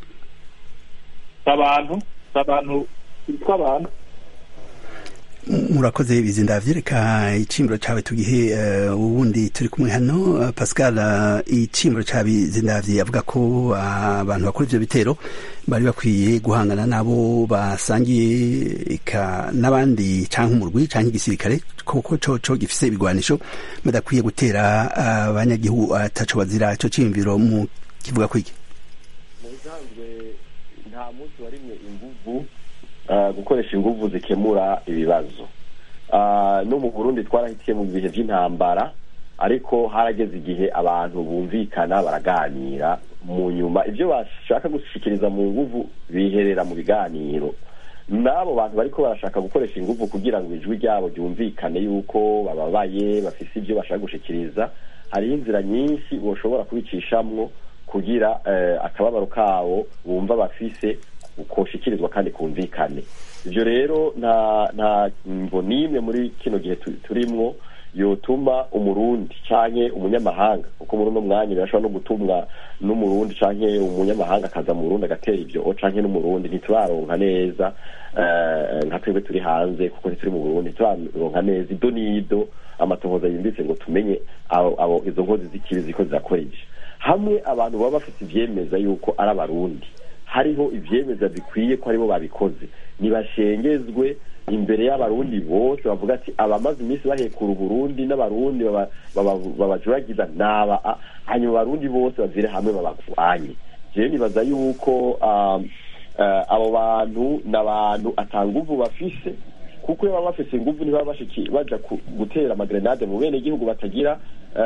si abantu si abantu bitwa abantu murakoze bizindavye reka icimbiro cawe tugihe ubundi turi kumwe hano pascal icimbiro ca bizindavye avuga ko abantu bakora ivyo bitero bari bakwiye guhangana nabo basangiye eka n'abandi canke umurwi canke igisirikare koko coco gifise ibigwanisho badakwiye gutera abanyagihugu ataco bazira ico ciyumviro mu kivuga kwiki mu bisanzwe nta munsi warimwe inguvu gukoresha inguvu zikemura ibibazo no mu burundi twarahitiye mu bihe by'intambara ariko harageze igihe abantu bumvikana baraganira mu nyuma ibyo bashaka gushikiriza mu nguvu biherera mu biganiro n'abo bantu bariko barashaka gukoresha inguvu kugira ngo ijwi ryabo ryumvikane yuko bababaye bafise ibyo bashaka gushikiriza hariho inzira nyinshi boshobora kubicishamwo kugira akababaro kabo bumva bafise koshikirizwa kandi kumvikane ibyo rero nta nta mvo n'imwe muri kino gihe turimwo yotuma umurundi canke umunyamahanga kuko muri uno mwanya birashobora no gutumwa n'umurundi canke umunyamahanga akaza mu burundi agatera ivyo canke n'umurundi ntituraronka neza nka twebwe turi hanze kuko ntituri mu burundi ntituraronka neza ido n'ido amatohoza yimbitse ngo tumenye abo izo nkozi z'ikibi ziko zirakoreje hamwe abantu baba bafite ivyemeza yuko ari abarundi hariho ivyemeza bikwiye ko aribo babikoze nibashengezwe imbere y'abarundi bose bavuga ati abamaze iminsi bahekura uburundi n'abarundi babajuragiza naba hanyuma abarundi bose bavire hamwe babagwanye jewe nibaza yuko abo bantu ni abantu atanguvu bafise kuko iyo baba bafise inguvu ntibaba baja gutera amagrenade mu bene igihugu batagira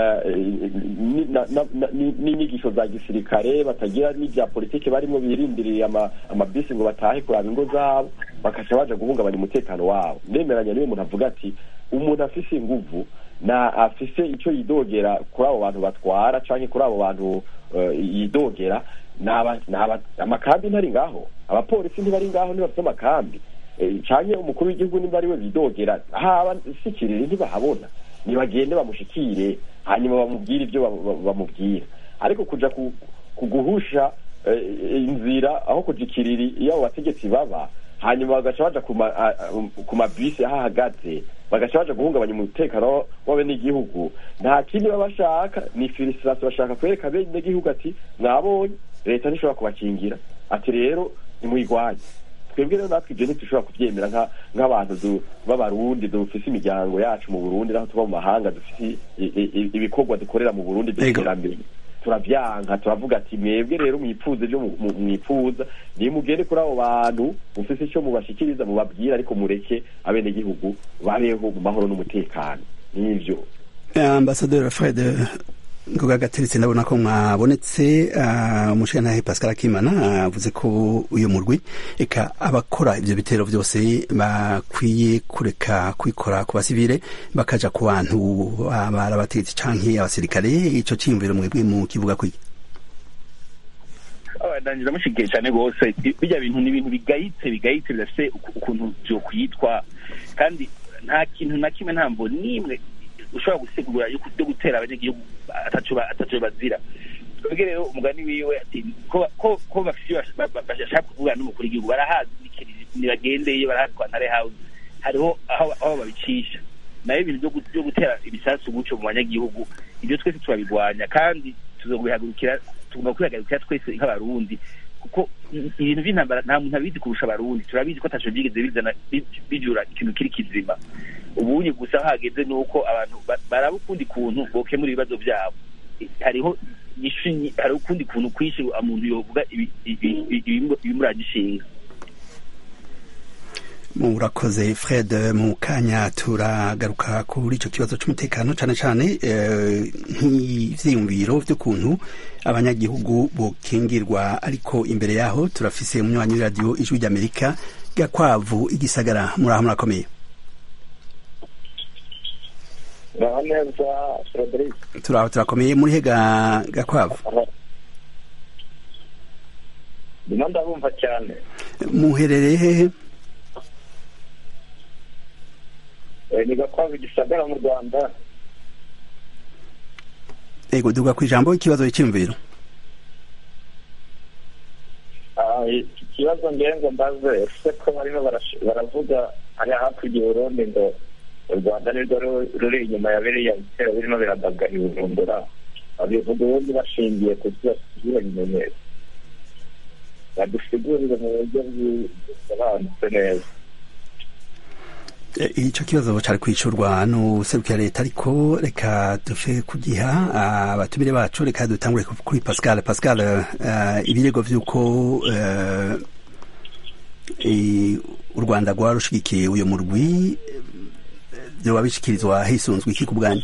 n'inyigisho za gisirikare batagira n'ibya politiki barimo birindiriye amabisi ngo batahe kuraba ingo zabo bakaca baja guhungabanya umutekano wabo ndemeranya niyo umuntu avuga ati umuntu afise inguvu na afise icyo yidogera kuri abo bantu batwara canke kuri abo bantu yidogera amakambi ntari ngaho abapolisi ntibari ngaho ntibafite amakambi cyane umukuru w'igihugu nimba ari we bidogera haba sikirire ntibahabona nibagende bamushikire hanyuma bamubwire ibyo bamubwira ariko kuja kuguhusha inzira aho kujikirira iyo abo bategetsi baba hanyuma bagaca baja ku mabisi aho ahagaze bagaca baja guhungabanya umutekano w'abenegihugu nta kindi baba bashaka ni filisirasi bashaka kwereka abenegihugu ati mwabonye leta ntishobora kubakingira ati rero nimuyigwanye twebwe rero natwe ibyo ntitushobora kubyemera nk'abantu b'abarundi dufise imiryango yacu mu burundi naho tuba mu mahanga dufise ibikorwa dukorera mu burundi by'iterambere turavyanka turavuga ati mwebwe rero mwipfuza ibyo mwipfuza nimugende kuri abo bantu mufise icyo mubashikiriza mubabwira ariko mureke abenegihugu babeho mu mahoro n'umutekano n'ivyo ambasaderi fred ngoga gateretse ndabona ko mwabonetse umushingantahe pascal akimana avuze ko uyu murwi eka abakora ivyo bitero vyose bakwiye kureka kwikora ku basivile bakaja ku bantu bari abategetsi canke abasirikare ico ciyumviro mwebwe mu kivuga kwiki ndangiza ndamushigikiye cyane rwose bijya bintu ni ibintu bigayitse bigayitse bidafite ukuntu vyokwitwa kandi nta kintu na kimwe nta mvo n'imwe ushobora gusigura yo gutera abanyagihugu ataco bazira twebwe rero umugani wiwe ati ko bafise bashaka kuvugana n'umukuru w'igihugu barahazi nibagendeyo barahazi kwa ntare house hariho aho babicisha nayo ibintu vyo gutera ibisasu guco mu banyagihugu ibyo twese turabigwanya kandi tuzobihagurukira tugomba kwihagurukira twese nk'abarundi kuko ibintu vy'intambara nta muntu abizi kurusha abarundi turabizi ko ataco vyigeze bizana bijura ikintu kiri kizima ubunye gusa hageze nuko abantu baraba ukundi kuntu bokemura ibibazo vyabo hariho hariho ukundi kuntu kwinshi umuntu yovuga ibimuragishinga murakoze fred mu kanya turagaruka kuri icyo kibazo cy'umutekano cyane cyane nk'ivyiyumviro vy'ukuntu abanyagihugu bokingirwa ariko imbere yaho turafise umunywanyi w'iradiyo ijwi ry'amerika gakwavu igisagara muraho murakomeye muraho neza frederic turaho turakomeye muri hega gakwavu ndimo ndabumva cyane muherereye hehe ni gakwavu gisagara mu rwanda ego duga ku ijambo ikibazo cy'imviro ikibazo ngengo mbaze ese ko barimo baravuga hariya hakurya i burundi ngo u rwanda nirwo ruri inyuma ya biriya bitero birimo biradagara i bujumbura babivuga ubundi bashingiye ku by'iyo bimenyetso badusigurire mu buryo busobanutse neza icyo kibazo cyari kwicurwa n'userukira leta ariko reka dufe kugiha abatumire bacu reka dutangure kuri pascal pascal ibirego by'uko u rwanda rwaba rushigikiye uyu murwi byoba bishyikirizwa hisunzwe iki ku bwanyu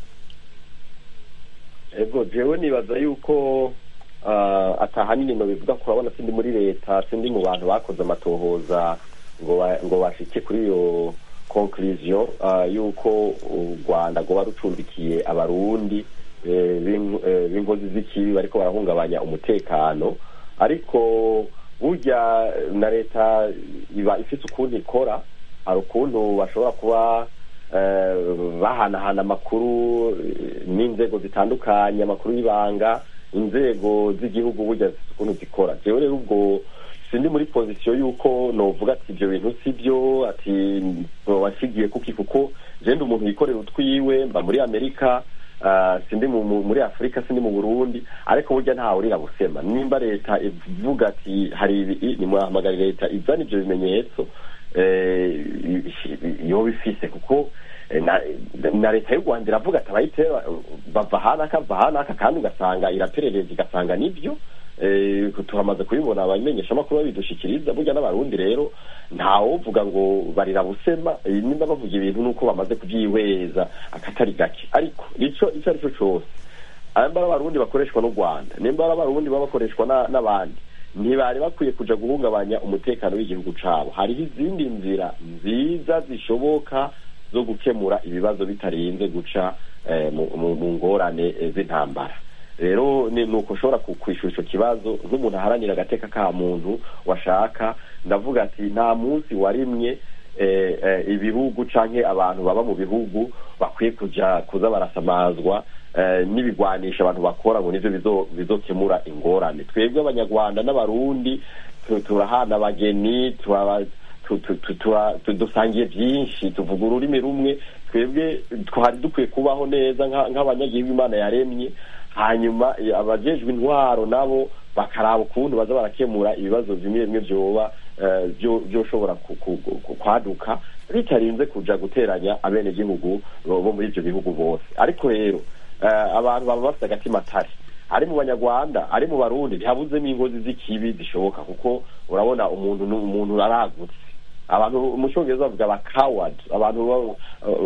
ego jewe nibaza yuko atahanini no bivuga ko urabona sindi muri leta sindi mu bantu bakoze amatohoza ngo bashike kuri iyo conclusion yuko u rwanda rwoba rucumbikiye abarundi b'inkozi z'ikibi bariko barahungabanya umutekano ariko burya na leta iba ifite ukuntu ikora hari ukuntu bashobora kuba bahanahana amakuru n'inzego zitandukanye amakuru y'ibanga inzego z'igihugu burya zifite ukuntu zikora jewe rero ubwo sindi muri pozisiyo y'uko novuga ati ibyo bintu si byo ati wasigiye kuki kuko jenda umuntu yikorera utwiwe mba muri amerika sindi muri afurika sindi mu burundi ariko burya ntawe urira busema nimba leta ivuga ati hari ibi nimuhamagara leta izana ibyo bimenyetso yoba ifise kuko na leta y'u rwanda iravuga ati abayitera bava ahanaka bava ahanaka kandi ugasanga iraperereza igasanga nibyo turamaze kubibona abamenyeshamakuru babidushikiriza burya n'abarundi rero ntawuvuga ngo barira busema nimba bavuga ibintu nuko bamaze kubyihweza akatari gake ariko icyo icyo ari cyo cyose nimba ari abarundi bakoreshwa n'u rwanda nimba ari abarundi baba bakoreshwa n'abandi ntibari bakwiye kuja guhungabanya umutekano w'igihugu cabo hariho izindi nzira nziza zishoboka zo gukemura ibibazo bitarinze guca mu ngorane z'intambara rero ni uko ushobora kwishyura icyo kibazo nk'umuntu aharanira agateka ka muntu washaka ndavuga ati nta munsi warimwe ibihugu cyangwa abantu baba mu bihugu bakwiye kujya kuza barasamazwa n'ibigwanisha abantu bakora ngo nibyo bizokemura ingorane twebwe abanyarwanda n'abarundi turahana abageni dusangiye byinshi tuvuga ururimi rumwe twebwe twari dukwiye kubaho neza nk'abanyagihugu imana yaremye hanyuma abajejwe intwaro nabo bakaraba ukuntu baza barakemura ibibazo bimwe bimwe byoba byoshobora kwaduka bitarinze kuja guteranya abenegihugu bo muri ibyo bihugu bose ariko rero abantu baba bafite agatima atari ari mu banyarwanda ari mu barundi ntihabuzemo ingozi z'ikibi zishoboka kuko urabona umuntu umuntu aragutse abantu mu cyongereza bavuga abakawadi abantu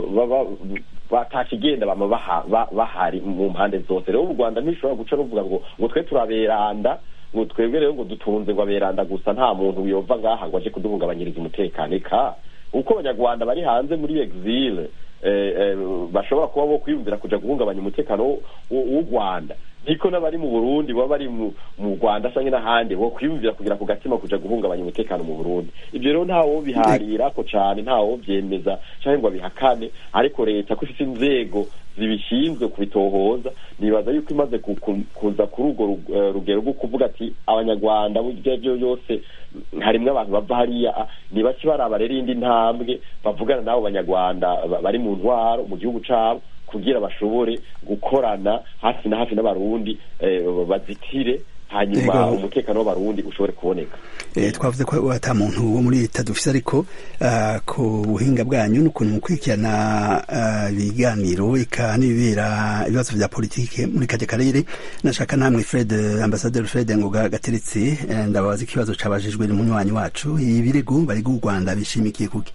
batakigenda bama bahari mu mpande zose rero u rwanda ntishobora guca ruvuga ngo ngo twe turaberanda ngo twebwe rero ngo dutunze ngo aberanda gusa nta muntu wiyova ngaha ngo aje kuduhungabanyiriza umutekano eka uko abanyarwanda bari hanze muri exile bashobora kuba bo kwiyumvira kuja guhungabanya umutekano w'u rwanda niko n'abari mu burundi baba bari mu rwanda cyangwa n'ahandi bo kwiyumvira kugira ku gatima kuja guhungabanya umutekano mu burundi ibyo rero ntawo biharirako cane ntawo byemeza cyangwa ngo abihakane ariko leta ko ifite inzego zibishinzwe kubitohoza nibaza yuko imaze kuza kuri urwo rugero rwo kuvuga ati abanyarwanda buryo byo byose harimwo abantu bava hariya ni bake baraba rero indi ntambwe bavugana n'abo banyarwanda bari mu ntwaro mu gihugu cyabo kugira bashobore gukorana hafi na hafi n'abarundi bazitire hanyuma umutekano w'abarundi ushobore kuboneka twavuze ko ata muntu wo muri leta dufise ariko ku buhinga bwanyu n'ukuntu mukurikirana ibiganiro eka n'ibibera ibibazo vya politike muri kajya karere nashaka namwe fred ambasaderi fred ngoga gateretse ndababaza ikibazo cabajijwe n'umunywanyi wacu ibirego bariga u rwanda bishimikiye kuki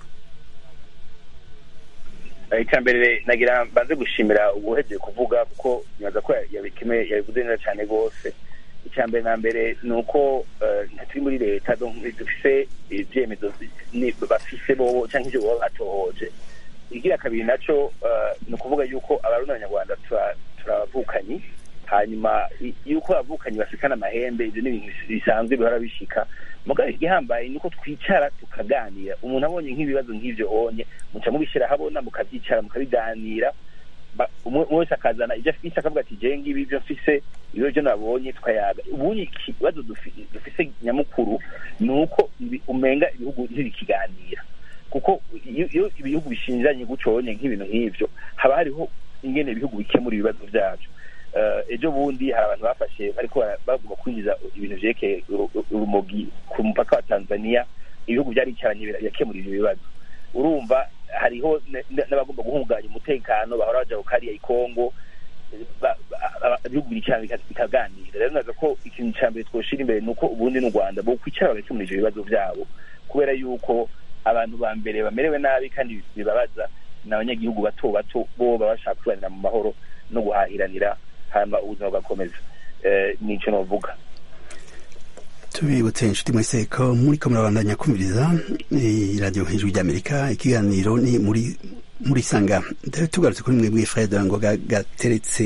icya mbere nagira mbanze gushimira ubuhegeye kuvuga kuko nyaza ko yabikeme yabivuze neza cyane rwose icya mbere na mbere ni uko turi muri leta dufise ibyemezo bafise bo cyangwa ibyo baba batohoje igira kabiri nacyo ni ukuvuga yuko abarundi n'abanyarwanda turabavukanyi hanyuma yuko abavukanyi basikana amahembe ibyo ni ibintu bisanzwe bihora bishika mugabo igihambaye ni uko twicara tukaganira umuntu abonye nk'ibibazo nk'ibyo onye muca mubishyira habona mukabyicara mukabiganira umwe wese akazana ibyo afise akavuga ati jewe ngibi ibyo mfise ibyo byo nabonye tukayaga ubundi ikibazo dufise nyamukuru ni uko umenga ibihugu ntibikiganira kuko iyo ibihugu bishinjanye guconye nk'ibintu nk'ivyo haba hariho ingene ibihugu bikemura ibibazo vyavyo ejo bundi hari abantu bafashe bariko bagomba kwinjiza ibintu vyerekeye urumogi ku mupaka wa tanzania ibihugu vyaricaranye birakemura ivyo bibazo urumva hariho n'abagomba guhungabanya umutekano bahora baja ku kariya ikongo ibihugu biricarana bikaganira rero naza ko ikintu ca mbere twoshira imbere ni uko ubundi n'u rwanda bokwicara bagakemura ivyo bibazo vyabo kubera yuko abantu ba mbere bamerewe nabi kandi bibabaza ni abanyagihugu bato bato bo baba bashaka kubanira mu mahoro no guhahiranira hanyuma ubuzima bugakomeza nico novuga tubibutse inshuti mwese ko muri ko murabandanya kumviriza iradiyo hejuru ry'amerika ikiganiro ni muri muri sanga tugarutse kuri mwebwe fred ngo gateretse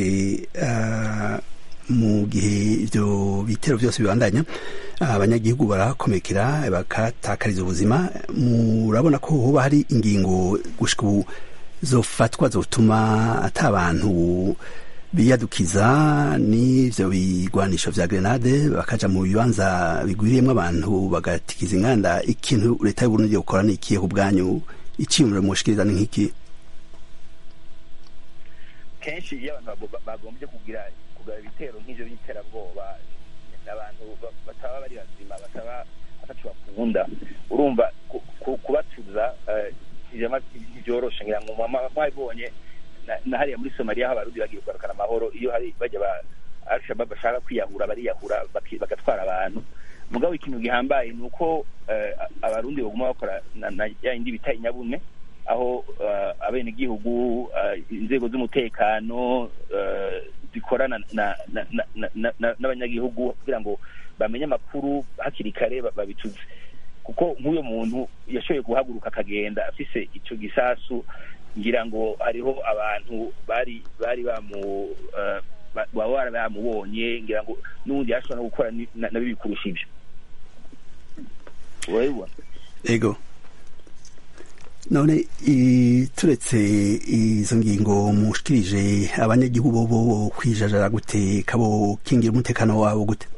mu gihe ibyo bitero byose bibandanya abanyagihugu barakomekera bakatakariza ubuzima murabona ko hoba hari ingingo gushika ubu zofatwa zotuma ata abantu biyadukiza n'ivyo bigwanisho vya grenade bakaja mu bibanza bigwiriyemwo abantu bagatikiza inganda ikintu leta y'uburundi gukora ni ikihe ku bwanyu iciyumviro mushikiriza ni nk'iki kenshi iyo abantu bagombye kugira kugira ibitero nk'ivyo by'iterabwoba abantu bataba bari bazima bataba ataco bakunda urumva kubatuza ntibyoroshe ngira ngo mwabibonye na hariya muri somaliya aho abarundi bagiye kugarukana amahoro iyo hari bajya ba alshabab bashaka kwiyahura bariyahura bagatwara abantu mugabo ikintu gihambaye ni uko abarundi baguma bakora na ya yindi bita inyabune aho abenegihugu inzego z'umutekano zikorana n'abanyagihugu kugira ngo bamenye amakuru hakiri kare babituze kuko nk'uyo muntu yashoboye guhaguruka akagenda afise ico gisasu ngira ngo hariho abantu bari bari bamu ba- baba baramubonye ngira ngo n'ubundi yashobora no gukora ni- na na bibi kurusha ibyo urabibona ego none i- turetse izo ngingo mushikirije abanyagihugu bo bo kwijajara gute kabo kingira umutekano wabo gute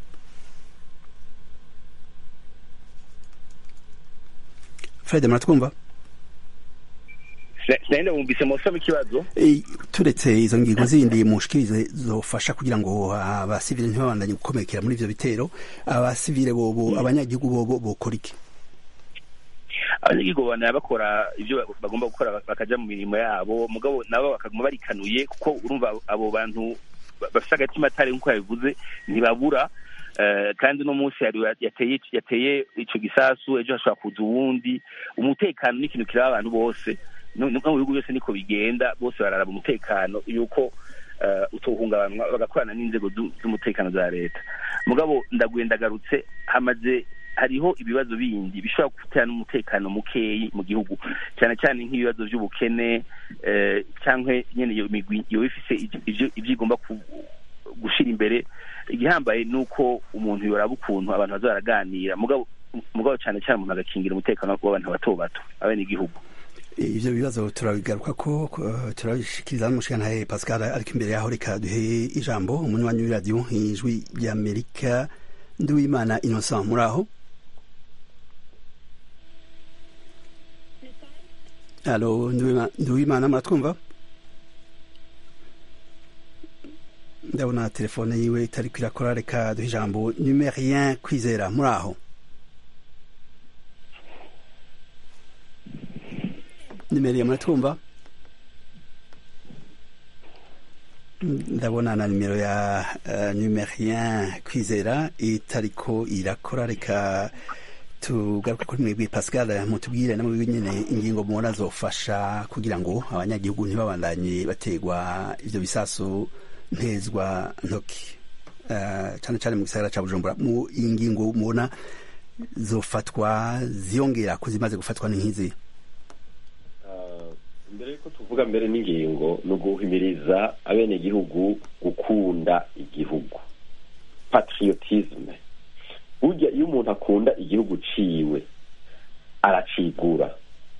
fred muratwumva sinagenda bumvise musoma ikibazo Eh, turetse izo ngingo zindi mushikirize zofasha kugira ngo abasivile ntibabandanye gukomekera muri ivyo bitero abasivile bobo abanyagihugu bobo bokora iki abanyagihugu babana bakora ibyo bagomba gukora bakaja mu mirimo yabo mugabo nabo bakaguma barikanuye kuko urumva abo bantu ba- bafise agatima atari nk'uko yabivuze ntibabura Eh, kandi uno munsi hari yateye yateye ico gisasu ejo hashobora kuza uwundi umutekano ni ikintu kiraba abantu bose no no mu bihugu byose niko bigenda bose bararaba umutekano yuko eh, utohungabanwa bagakorana n'inzego zu- z'umutekano za leta mugabo ndaguye ndagarutse hamaze hariho ibibazo bindi bishobora gutera n'umutekano mukeyi mu gihugu cyane cyane nk'ibibazo by'ubukene eh, cyangwa nyene iyo migwi yoba ifise ivyo- ivyo- ivyo igomba ku- gushira imbere igihambaye ni uko umuntu yoraba ukuntu abantu baza baraganira mugabo mugabo cyane cyane umuntu agakingira umutekano w'abantu bato bato abene igihugu ivyo bibazo turabigaruka ko ko, turabishikiriza n'umushikantahe pascal ariko imbere yaho reka duhe ijambo umunywanyi w'iradiyo ijwi ry'amerika nduwimana innocent muri aho alo Nduwima- nduwimana muratwumva ndabona telefone yiwe itari kwirakora reka duhe ijambo numerien kwizera muri aho nimero muratwumva ndabona na nimero ya uh, numerien kwizera itariko irakora reka tugaruke kuri mwebwe pascal mutubwire na mwebwe nyene ingingo mubona zofasha kugira ngo abanyagihugu ntibabandanye bategwa ivyo bisasu ntezwa ntoki uh, cane cane mu gisagara ca bujumbura mu ingingo mubona zofatwa ziyongera ko zimaze gufatwa ni nk'izi mbere yuko tuvuga mbere n'ingingo ni uguhimiriza abenegihugu gukunda igihugu patriotisme burya iyo umuntu akunda igihugu ciwe aracigura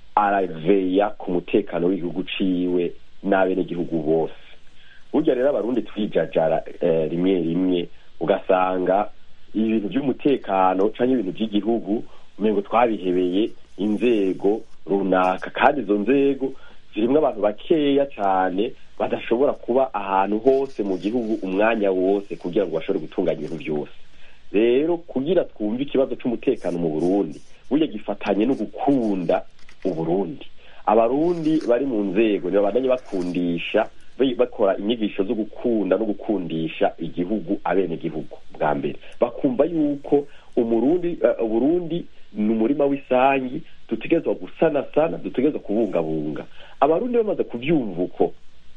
araveya ku mutekano w'igihugu ciwe n'abenegihugu bose burya rero abarundi twijajara eh, rimwe rimwe ugasanga ibintu by'umutekano canke ibintu by'igihugu umengo twabihebeye inzego runaka kandi izo nzego zirimwo abantu bakeya cyane badashobora kuba ahantu hose mu gihugu umwanya wose kugira ngo bashobore gutunganya ibintu byose rero kugira twumve ikibazo cy'umutekano mu burundi burya gifatanye no gukunda uburundi abarundi bari mu nzego ntibabandanye bakundisha ba- bakora inyigisho zo gukunda no gukundisha igihugu abenegihugu bwa mbere bakumva yuko umurundi uh, uburundi ni umurima w'isangi dutegerezwa gusanasana dutegerezwa kubungabunga abarundi bamaze kuvyumva uko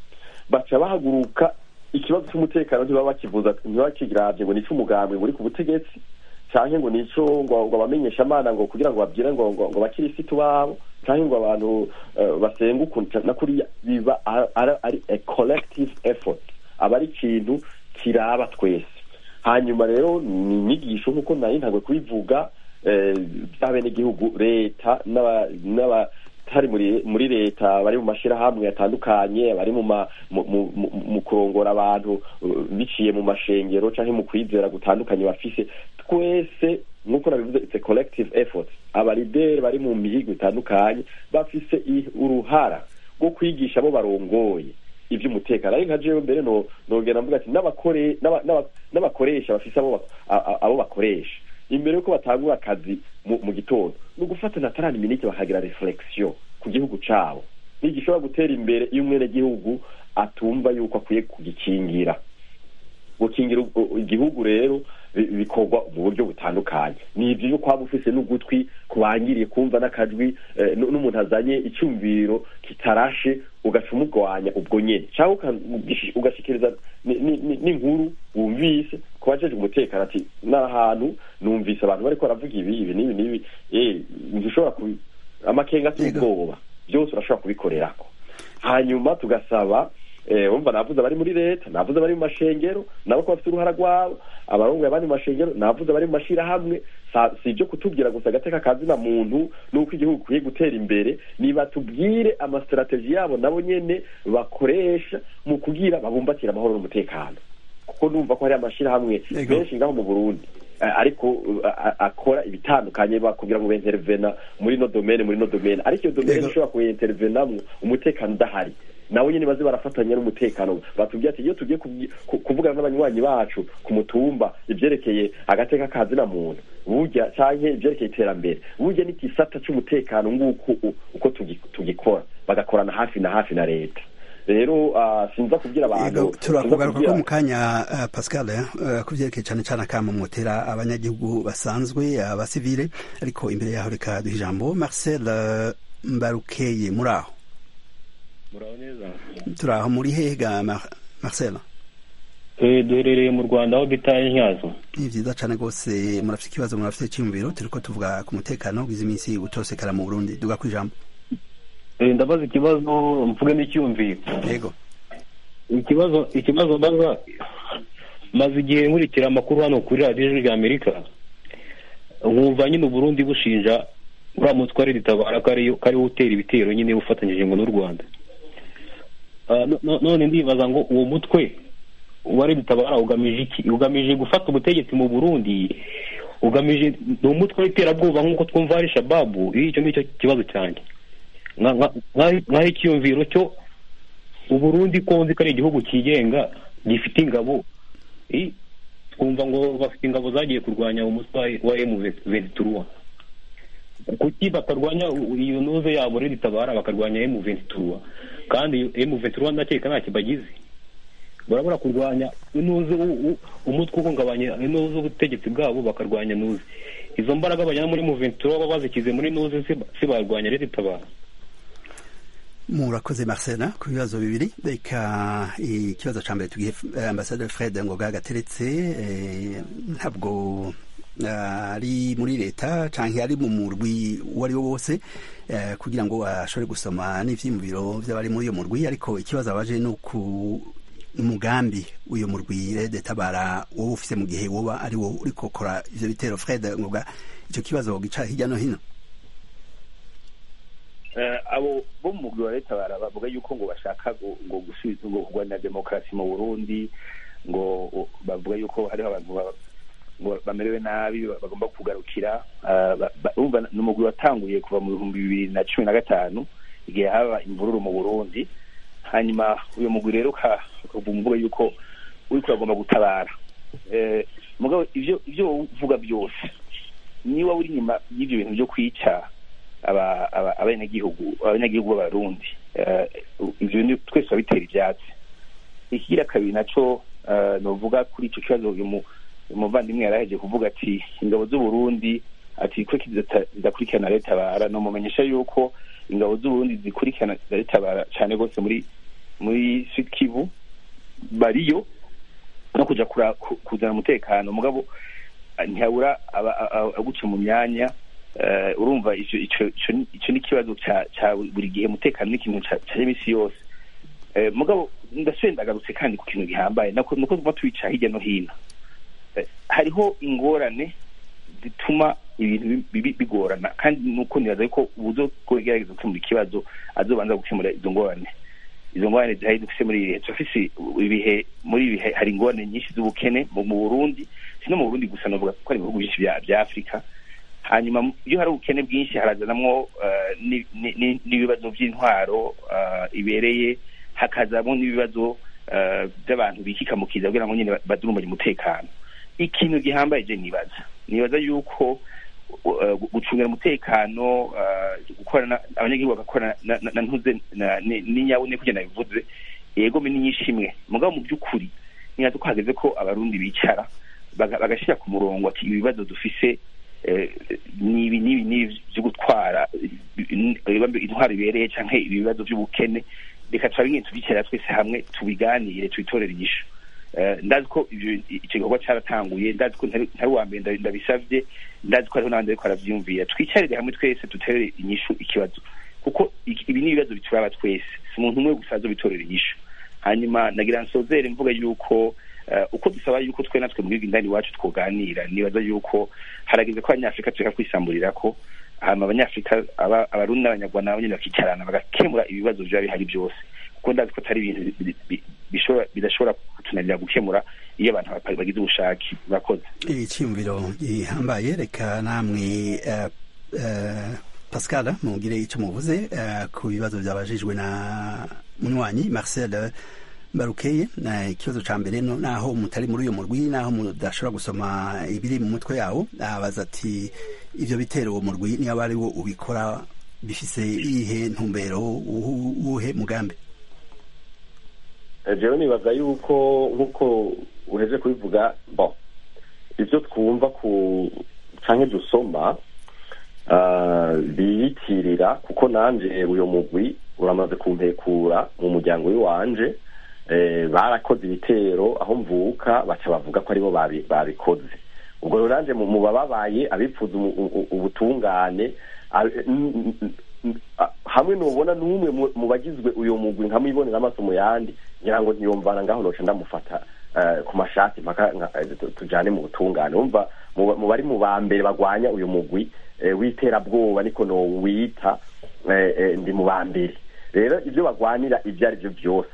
baca bahaguruka ikibazo cy'umutekano ntibaba bakivuza ntibakiravye ngo nico umugambwe ngo uri ku butegetsi canke ngo nico ngo ngo abamenyesha amana ngo kugira ngo babwire ngo ngo, ngo bakirisitu babo canke ngo abantu uh, basenga ukuntu na kuriya biba ari- ari ari a collective effort aba ari ikintu kiraba twese hanyuma rero ni inyigisho nk'uko nari ntagwe kubivuga eh, by'abenegihugu leta n'aba- n'abatari muri muri leta bari mu mashirahamwe atandukanye bari mu ma- mu- mu- mu- mu kurongora abantu uh, biciye mu mashengero canke mu kwizera gutandukanye bafise twese nk'uko nabivuze it's a collective effort abalideri bari mu mihigo itandukanye bafise i- uruhara rwo kwigisha abo barongoye iby'umutekano ari nka jewe mbere no nogera mvuga ati n'abakore n'aba- n'aba- n'abakoresha bafise abo ba- a- a- abo bakoresha imbere yuko batangura akazi mu, mu gitondo ni ugufata na tarani miniti bakagira reflexion ku gihugu cabo ntigishobora gutera imbere iyo umwenegihugu atumva yuko akwiye kugikingira gukingira u- u- igihugu rero bi- bikorwa mu buryo butandukanye ni ibyo yo kwaba ufise n'ugutwi kubangiriye kumva n'akajwi eh, n- n'umuntu azanye icyumviro kitarashe ugaca umugwanya ubwo nyene cyangwa uka- ugishi- ugashikiriza ni- ni- ni- n'inkuru wumvise ku bajejwe umutekano ati n'ahantu numvise abantu bariko baravuga ibi ibi n'ibi n'ibi eh ntushobora kubi amakenga ateye ubwoba byose urashobora kubikorerako hanyuma tugasaba wumva navuze abari muri leta navuze abari mu mashengero nabo ko bafite uruhara rwabo abarongoye abandi mu mashengero navuze abari mu mashyirahamwe si ibyo kutubwira gusa agateka kazina muntu n'uko igihugu gikwiye gutera imbere niba tubwire amasitrategi yabo nabo nyene bakoresha mu kugira babumbatire amahoro n'umutekano kuko numva ko hari amashyirahamwe menshi ngaho mu burundi ariko akora ibitandukanye bakubwira ngo bentervena muri no domene muri no domene ariko iyo domene ishobora kuyentervenamwo umutekano udahari nabo nyine baze barafatanya n'umutekano batubwira ati iyo tugiye kuvugana n'abanywanyi bacu ku mutumba ibyerekeye agateka kazina muntu burya canke ibyerekeye iterambere burya n'igisata c'umutekano nguko uko tugikora bagakorana hafi na hafi na leta rero sinza kubwira abantu turakugaruka ko mu kanya pascal ku byerekeye cyane cyane akamo mwotera abanyagihugu basanzwe abasivile ariko imbere yaho reka duha ijambo marcel mbarukeye muri aho muraho neza turi aho muri hehe ga marcel duherereye mu rwanda aho bita intyazo ni byiza cyane rwose murafite ikibazo murafite icyiyumviro turi ko tuvuga ku mutekano ugize iminsi utosekara mu burundi duga ku ijambo ndabaza ikibazo mvuge n'icyumviro yego ikibazo ikibazo mbaza maze igihe nkurikira amakuru hano kuri radiyo ijwi rya amerika nkumva nyine uburundi bushinja uriya mutwe ari ritabara ko ariwo utera ibitero nyine ufatanyije ngo n'u rwanda none ndibaza ngo uwo mutwe wari ritabara ugamije iki ugamije gufata ubutegetsi mu burundi ugamije ni umutwe w'iterabwoba nk'uko twumva hari shababu icyo ngicyo kibazo cyanjye nk'aho icyiyumviro cyo uburundi ko nzi ko ari igihugu cyigenga gifite ingabo twumva ngo bafite ingabo zagiye kurwanya umutwe wa emu venturuwa kuki batarwanya iyo nuze yabo rero itabara bakarwanya emu venturuwa kandi emu venturuwa ndakeka ntacyo bagize barabura kurwanya inuze umutwe uhungabanya inuze ubutegetsi bwabo bakarwanya nuze izo mbaraga bajyana muri mu venturuwa baba bazikize muri nuze si barwanya leta itabara murakoze marcela ku bibazo bibiri reka ikibazo cya mbere tugihe ambasaderi fred ngoga gateretse ntabwo ari muri leta cyangwa ari mu murwi uwo ari wo wose kugira ngo ashobore gusoma n'ibyiyumviro by'abari muri iyo murwi ariko ikibazo abaje ni uku umugambi w'uyu murwi rede tabara wowe ufite mu gihe woba ari wo uri gukora ibyo bitero fred ngoga icyo kibazo gica hirya no hino abo bo mu mugwi wa leta bavuga yuko ngo bashaka ngo gusubiza ngo kurwanira demokarasi mu burundi ngo bavuga yuko hariho abantu ngo bamerewe nabi bagomba kugarukira ni umugwi watanguye kuva mu bihumbi bibiri na cumi na gatanu igihe haba imvururu mu burundi hanyuma uyu mugwi rero ukavuga yuko uri kuragomba gutabara mugabo ibyo ibyo uvuga byose niba uri inyuma y'ibyo bintu byo kwica abanyagihugu abanyagihugu b'abarundi ibyo twese babitera ibyatsi ikigira kabiri nacyo nuvuga kuri icyo kibazo uyu umuvandimwe yaraheje kuvuga ati ingabo z'uburundi ati ko zidakurikirana leta bara no mumenyesha yuko ingabo z'uburundi zikurikirana leta bara cyane rwose muri muri kivu bariyo no kuja kuzana umutekano mugabo ntihabura aguca mu myanya urumva icyo ni ikibazo cya buri gihe umutekano ni ikintu cya iminsi yose mugabo ndasubiye ndagarutse kandi ku kintu gihambaye nuko tuba tubica hirya no hino hariho ingorane zituma ibintu bigorana kandi nuko nibaza ko ubuzo kugerageza gukemura ikibazo azobanza gukemura izo ngorane izo ngorane zihari dufise muri ibihe turafise ibihe muri ibihe hari ingorane nyinshi z'ubukene mu burundi si no mu burundi gusa novuga ko ari ibihugu byinshi bya afurika hanyuma iyo hari ubukene bwinshi harazanamwo n'ibibazo by'intwaro ibereye hakazamo n'ibibazo by'abantu bikikamukiza kugira ngo nyine badurumanye umutekano ikintu gihambaye je nibaza nibaza yuko gucungira umutekano gukorana abanyagihugu bagakorana na ntuze n'inyabune kugenda bivuze yego ni nyinshi imwe mugabo mu by'ukuri nibaza ko hageze ko abarundi bicara bagashyira ku murongo ati ibibazo dufise nibi nibi nibi byo gutwara intwaro ibereye canke ibibazo by'ubukene reka turabinye tubicara twese hamwe tubiganire tubitorere inyishu ndazi ko icyo gikorwa cyaratanguye ndazi ko ntari uwa mbere ndabisabye ndazi ko hariho n'abandi bariko baravyiyumvira twicarire hamwe twese duterere inyishu ikibazo kuko ibi ni ibibazo bituraba twese si umuntu umwe gusa azobitorera inyishu hanyuma nagira nsozere mvuga yuko eh, uko dusaba yuko twe natwe mu gihugu indani iwacu twoganira nibaza yuko harageze ko abanyafurika tureka kwisamburira ko hama abanyafurika aba- abarundi n'abanyarwanda nabo nyene bakicarana bagakemura ibibazo biba bihari byose kuko ndazi ko atari ibintu bi- bi- bi- bishobora- bidashobora kutunanira gukemura iyo abantu ba- bagize ubushake murakoze icyiyumviro gihambaye reka namwe eh, eh, pascal mugire icyo muvuze eh, ku bibazo byabajijwe na munywanyi marcel barukeye na ikibazo ca mbere no naho mutari muri uyo murwi naho mudashobora gusoma ibiri mu mutwe yawo abaza ati ivyo bitero uwo murwi niyo aba ari wo ubikora bifise iyihe ntumbero uhu- uwuhe mugambi Eh, jewe nibaza yuko nk'uko uheje kubivuga bon ivyo twumva ku canke dusoma ah, biyitirira kuko nanje uyo mugwi uramaze kumpekura mu muryango w'iwanje eh, barakoze ibitero aho mvuka baca bavuga ko aribo babi- babikoze ubwo rero nanje mu mu bababaye abipfuza umu- u- ubutungane ab- n- n- n- a- hamwe nubona n'umwe mu- mu bagizwe uyo mugwi nkamwibonera amaso mu yandi ngira ngo ntiyumvana ngaho noca ndamufata eh, ku mashati mpaka nka- eh, tu- tujane mu butungane umva mu ba- mu bari mu ba mbere bagwanya uyu mugwi eh, w'iterabwoba niko nowita eh, eh, ndi mu ba mbere rero ibyo bagwanira ibyo ari byo byose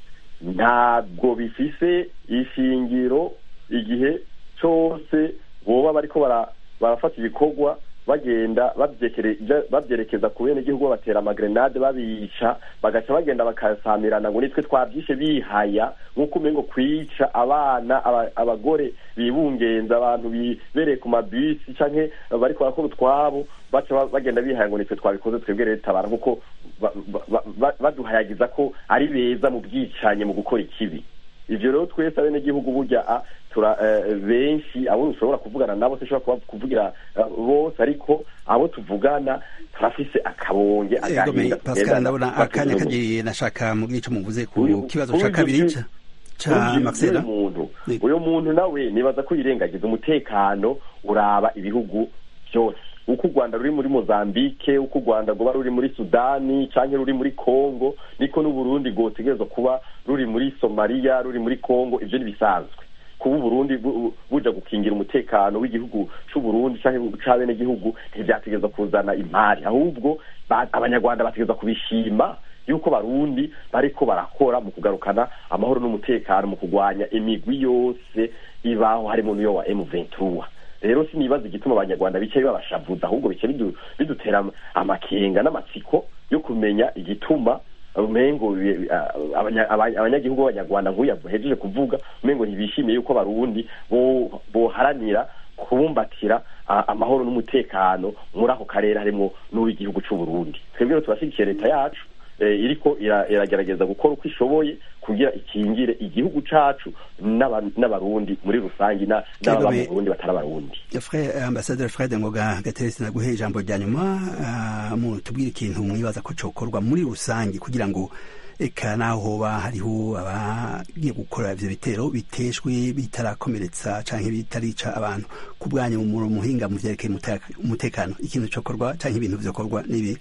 ntabwo bifise ishingiro igihe cyose boba bariko bara- barafata ibikorwa bagenda babyekere- babyerekeza ku bene igihugu batera amagrenade babica bagaca bagenda bakasamirana ngo nitwe twabyishe bihaya nk'uko umengo kwica abana aba- abagore bibungenza abantu bibereye ku mabisi canke bariko barakora utwabo baca ba- bagenda bihaya ngo nitwe twabikoze twebwe leta bara kuko ba- ba- ba- baduhayagiza ko ari beza mu bwicanye mu gukora ikibi ivyo rero twese abenegihugu burya a tura eh, benshi abo dushobora kuvugana nabo sinshobora kuba- kuvugira eh, bose ariko abo tuvugana turafise akabonge Egome, agahinda pascal tugendana ndabona batuze akanya mu- kagiye nashaka mugire icyo muvuze ku Uyu- kibazo uyu ca kabiri uyu- ca ca uyu- marcela uyu muntu uyu muntu nawe nibaza ko yirengagiza umutekano uraba ibihugu byose uko u rwanda ruri muri mozambique uko u rwanda rwoba ruri muri sudani canke ruri muri congo niko n'uburundi rwotegerezwa kuba ruri muri somaliya ruri muri congo ivyo ntibisanzwe kuba uburundi bu- bu- buja gukingira umutekano w'igihugu c'uburundi canke c'abenegihugu ntivyategerezwa kuzana imari ahubwo ba- abanyarwanda bategerezwa kubishima yuko barundi bariko barakora mu kugarukana amahoro n'umutekano mu kugwanya imigwi yose ibaho harimo n'iyo wa M23 rero sinibaza igituma abanyarwanda bicaye babashavuza ahubwo bice bidu- bidutera am- amakenga n'amatsiko yo kumenya igituma umengo bi- ah, abanya- abanya- abanyagihugu b'abanyarwanda nk'uyu yahejeje kuvuga umengo ntibishimiye yuko abarundi bo- boharanira kubumbatira ah, amahoro n'umutekano muri ako karere harimo n'uw'igihugu c'uburundi twebwe rero turashyigikiye leta yacu eh, iriko ira- iragerageza gukora uko ishoboye kugira ikingire igihugu cacu n'aba- n'abarundi muri rusange na- n'ababa mu Egome. burundi batari abarundi Fred, ambasaderi fred ngoga gateresi naguhe ijambo rya nyuma ah, mutubwire ikintu mwibaza ko cokorwa muri rusange kugira ngo eka naho hoba hariho abagiye gukora ivyo bitero biteshwe bitarakomeretsa canke bitarica abantu ku bwanyu mu muhinga mu vyerekeye umuteka- umutekano ikintu cokorwa canke ibintu vyokorwa n'ibi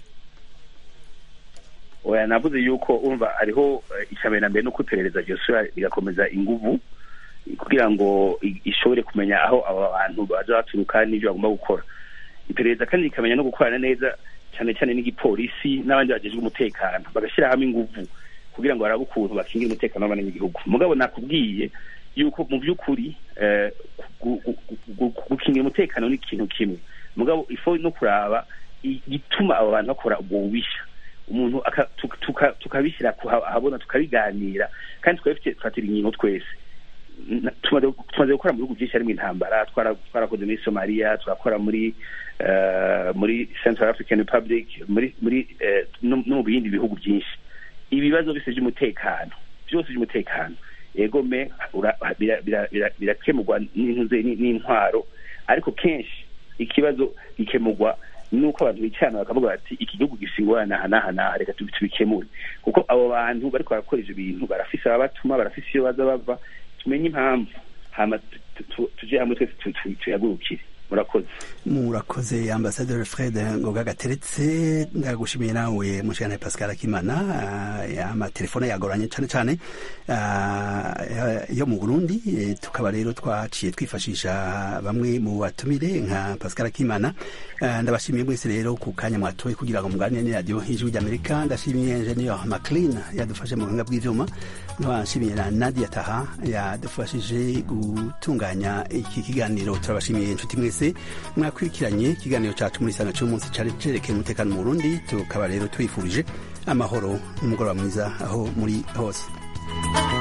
oya navuze yuko urumva hariho eh, icambere na mbere nuko iperereza ryosubira rigakomeza inguvu kugira ngo i- ishobore kumenya aho aba bantu baja baturuka n'ivyo bagomba gukora iperereza kandi rikamenya no gukorana neza cyane cyane n'igipolisi n'abandi bajejwe umutekano bagashyira hamwe inguvu kugira ngo barabe ukuntu bakingira umutekano w'abanyagihugu mugabo nakubwiye yuko mu by'ukuri eh, gu- gu- gu- gu- gukingira umutekano ni ikintu kimwe mugabo ifo no kuraba igituma abo bantu bakora ubwo bubisha umuntu aka- tuka- tuka- tukabishyira ku- ahabona tukabiganira kandi tukabifite tufatira inkingo twese Na- tumaze tumaze gukora mu bihugu byinshi harimo intambara twara- twarakoze muri somaliya turakora muri eh, muri central african republic muri muri eh, no no mu bindi bihugu byinshi ibibazo byose by'umutekano byose by'umutekano egome ura- bira- bira- bira- birakemurwa n'intuze n- n'intwaro ariko kenshi ikibazo gikemurwa nuko abantu bicarana bakavuga bati iki gihugu gifite ingorane aha n'aha n'aha reka tubi- tubikemure kuko abo bantu bariko barakora ivyo bintu barafise ababatuma barafise iyo baza bava tumenye impamvu hama tu- tu- tuje hamwe twese tu- tu- tuyagurukire murakoze murakoze ambasaderi fred ngoga gateretse ndagushimiye nawe mushikana pascal akimana uh, amatelefone yagoranye cane cane uh, yo mu burundi e, tukaba rero twaciye twifashisha bamwe mu batumire nka pascal akimana uh, ndabashimiye mwese rero ku kanya mwatoye kugira ngo muganire ni radio ijwi ry'amerika ndashimiye ingenieur maclean yadufashe mu buhinga bw'ivyuma nkabashimiye na nadia taha yadufashije gutunganya iki kiganiro turabashimiye inshuti mwese mwakurikiranye ikiganiro cacu muri sana cy'umunsi cari cerekeye umutekano mu burundi tukaba rero twifurije amahoro n'umugoroba mwiza aho muri hose